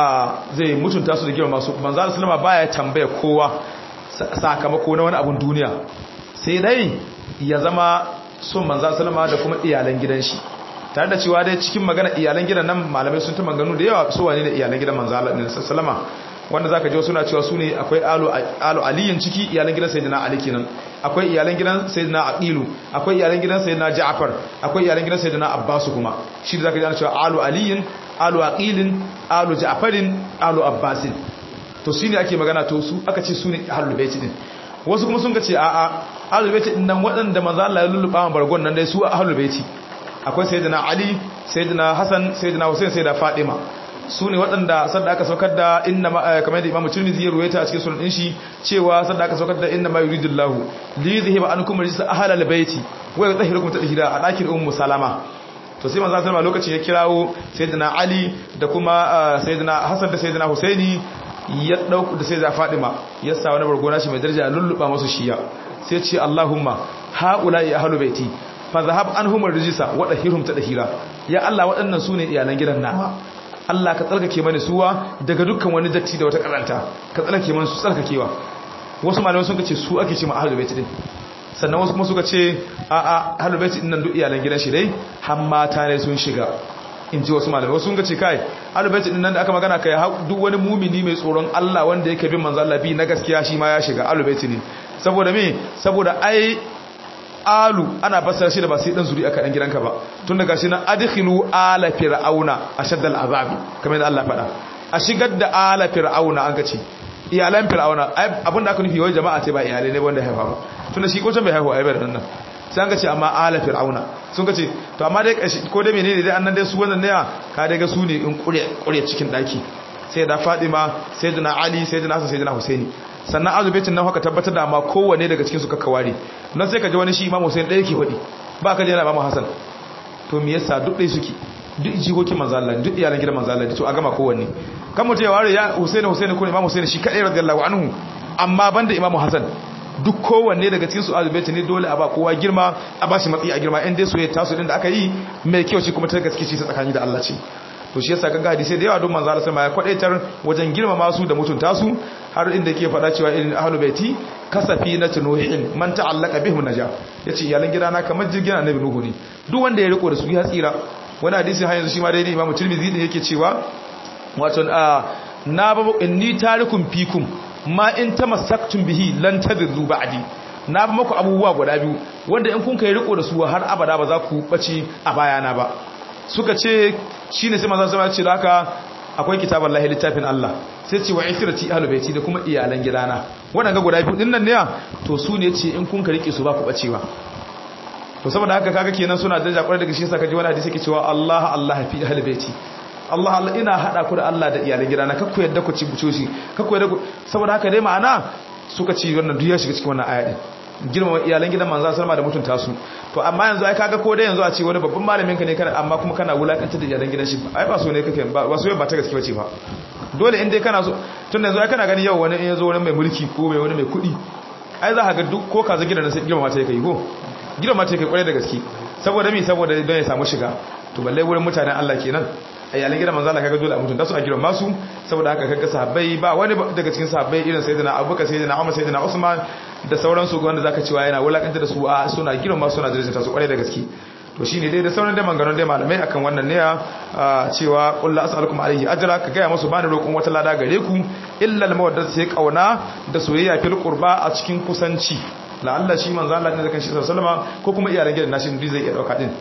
zai mutunta su da girma masu manzo Allah sallama baya tambaya kowa sakamako na wani abun duniya sai dai ya zama son manzo sallama da kuma iyalan gidan shi tare da cewa dai cikin magana iyalan gidan nan malamai sun ta maganu da yawa su wane ne iyalan gidan manzo Allah ne sallama wanda zaka ji suna cewa su ne akwai alu alu aliyin ciki iyalan gidan sayyidina ali kenan akwai iyalan gidan sayyidina aqilu akwai iyalan gidan sayyidina ja'far akwai iyalan gidan sayyidina abbas kuma shi da zaka ji ana cewa alu aliyin alu aqilin alu ja'farin alu abbasin to shine ake magana to su aka ce su ne ahlul bait din wasu kuma sun ga ce a'a ahlul bait din nan waɗanda manzo Allah ya lulluba ma bargon nan dai su ahlul bait akwai sayyidina ali sayyidina hasan sayyidina husain sayyida fatima su ne waɗanda sadda aka saukar da inna kamar da imamu tirmidhi ya ruwaita a cikin sunan din shi cewa sadda aka saukar da inna ma yuridullahu li yuzhiba ankum rijsa ahlal baiti wa yutahhirukum tadhhira a dakin ummu salama to sai manzo sallama lokacin ya kirawo sayyidina ali da kuma sayyidina hasan da sayyidina husaini ya dauku da sayyida fatima ya sa wani bargona shi mai daraja lulluba masu shiya sai ce allahumma haula ya ahlul baiti fa zahab anhum rijsa wa dahirhum tadhhira ya allah waɗannan sune iyalan gidan na Allah ka tsarkake mani suwa daga dukkan wani datti da wata karanta ka tsarkake mani su tsarkakewa wasu malamai sun ce su ake ce ma ahlul bait din sannan wasu kuma suka ce a a ahlul bait din nan duk iyalan gidan shi dai har mata ne sun shiga in ji wasu malamai wasu sun ce kai ahlul bait din nan da aka magana kai duk wani mumini mai tsoron Allah wanda yake bin manzo Allah bi na gaskiya shi ma ya shiga ahlul bait ne saboda me saboda ai alu ana fassara shi da ba sai dan zuri aka dan gidanka ba tun daga shi na adkhilu ala fir'auna ashaddal azabi kamar yadda Allah faɗa a shigar da ala fir'auna an kace iyalan fir'auna abinda aka nufi wai jama'a ce ba iyalai ne wanda haifa ba tun da shi ko can bai haihu ai bai nan sai an kace amma ala fir'auna sun kace to amma dai ko dai menene dai annan dai su wannan ne ka dai ga su ne in kure kure cikin daki sai da Fatima sayyidina Ali sayyidina Hassan sayyidina Husaini sannan azubaitin nan haka tabbatar da amma kowanne daga cikin su kakkaware nan sai ka ji wani shi imam Hussein ɗaya ke faɗi ba ka ji yana imam Hassan to me yasa duk ɗaya suke duk jikokin manzo Allah duk iyalan gidan manzo Allah to a gama kowanne kan mutum ya ware ya Hussein Hussein ko imam Hussein shi kadai radiyallahu anhu amma banda imam Hassan duk kowanne daga cikin su azubaitin ne dole a ba kowa girma a ba shi matsayi a girma in dai soyayya tasu din da aka yi mai kyau ce kuma ta gaske ce tsakani da Allah ce to shi yasa kaga hadisi da yawa don manzo Allah sama ya kwadaitar wajen girmama su da mutunta su har inda yake faɗa cewa irin ahlul baiti kasafi na tunuhin man ta'allaka bihim naja yace iyalan gidana kamar jirgin annabi nuhu ne duk wanda ya riko da su ya tsira wani hadisi har yanzu shi ma daidai imamu tirmidhi ne yake cewa wato na ba inni tarikum fikum ma in tamassaktum bihi lan tadillu ba'di na ba muku abubuwa guda biyu wanda in kun kai riko da su har abada ba za ku bace a bayana ba suka ce shi ne sai manzan sama ce da haka akwai kitabar lahi littafin Allah sai ce wa ifirati ahlul baiti da kuma iyalan gidana waɗanda guda biyu din nan ne to su ne ce in kun ka rike su ba ku bacewa to saboda haka kaga kenan suna da jakwarar daga shi yasa kaji wani hadisi yake cewa Allah Allah fi ahlul baiti Allah Allah ina hada ku da Allah da iyalan gidana kakku yadda ku ci buco shi kakku yadda ku saboda haka dai ma'ana suka ci wannan duk ya shiga cikin wannan aya din girmama iyalan gidan manzo sallama da mutunta su to amma yanzu ai kaga ko dai yanzu a ce wani babban malamin ka ne kana amma kuma kana wulakantar da iyalan gidan shi ai ba so ne kake ba so ba ta gaske bace ba dole in dai kana so tun yanzu ai kana gani yau wani in yazo wani mai mulki ko mai wani mai kuɗi ai za ka ga duk ko kaza gidan sai girmama ta kai ko girmama ta kai kwarai da gaske saboda me saboda don ya samu shiga to balle wurin mutanen Allah kenan iyalan gidan manzo Allah kaga dole a mutunta su a girma su saboda haka kaga sahabbai ba wani daga cikin sahabbai irin sayyidina Abubakar sayyidina Umar sayyidina Usman da sauran su wanda zaka cewa yana wulakanta da su a suna girma suna darajarta su kwarai da gaske to shine dai da sauran dai mangaron dai malamai akan wannan ne cewa qul la as'alukum alayhi ajra ka ga musu bani roƙon wata lada gare ku illa al mawaddatu sai kauna da soyayya fil qurba a cikin kusanci la Allah shi manzo Allah ne da kanshi sallallahu alaihi wasallam ko kuma iyalan gidan nashi zai iya dauka din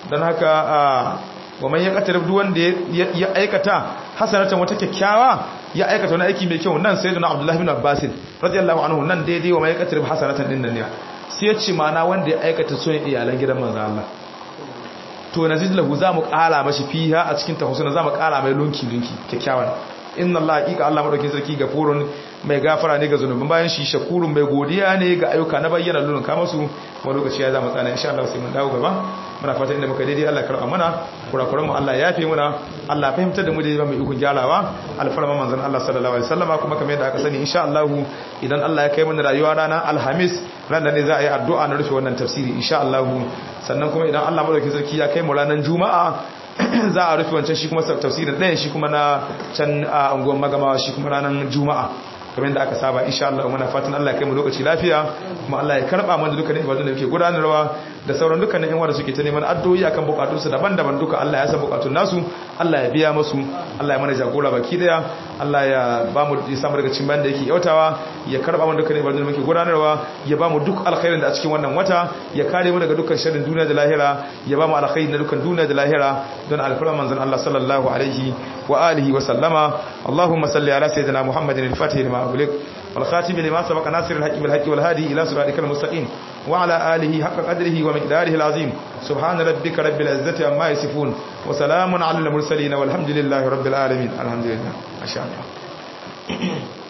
dan haka wa man yaqtarib duk wanda ya aikata hasanatan wata kyakkyawa ya aikata wani aiki mai kyau nan sayyidina abdullahi bin abbas radiyallahu anhu nan daidai wa man yaqtarib hasanatan din nan ne sai ya ce mana wanda ya aikata son iyalan gidan manzo Allah to nazid lahu za mu kara mashi fiha a cikin tahusuna za mu kara mai lunki lunki kyakkyawan inna Allah haqiqa Allah madaukin sarki gafurun mai gafara ne ga zunubin bayan shi shakurun mai godiya ne ga ayyuka na bayyana lulun kama su kuma lokaci ya zama tsana insha Allah sai mun dawo gaba muna fatan inda muka daidai Allah karɓa mana kurakuran mu Allah ya fi muna Allah fahimtar da mu da mai ikon gyarawa alfarma manzon Allah sallallahu alaihi wasallama kuma kamar yadda aka sani insha Allah idan Allah ya kai mana rayuwa rana alhamis ran da ne za a yi addu'a na rufe wannan tafsiri insha Allah sannan kuma idan Allah madaukakin sarki ya kai mu ranar juma'a za a rufe wancan shi kuma tafsirin ɗayan shi kuma na can a unguwar magamawa shi kuma ranar juma'a kamar yadda aka saba insha Allah muna fatan Allah ya kai mu lokaci lafiya kuma Allah ya karba mana dukkanin ibadun da muke gudanarwa da sauran dukkanin yan wanda suke ta neman addu'o'i akan bukatun su daban-daban duka Allah ya san bukatun nasu Allah ya biya musu Allah ya mana jagora baki daya Allah ya ba mu ya samu daga cikin bayan da yake yautawa ya karba mana dukkanin ibadun da muke gudanarwa ya ba mu duk alkhairin da a cikin wannan wata ya kare mu daga dukkan sharrin duniya da lahira ya ba mu alkhairi na dukkan duniya da lahira don alfarman manzon Allah sallallahu alaihi wa alihi wa sallama Allahumma salli ala sayyidina Muhammadin al-Fatih lima أغلق والخاتم لما سبق ناصر الحق بالحق والهادي إلى صراطك المستقيم وعلى آله حق قدره ومقداره العظيم سبحان ربك رب العزة عما يصفون وسلام على المرسلين والحمد لله رب العالمين الحمد لله ما شاء الله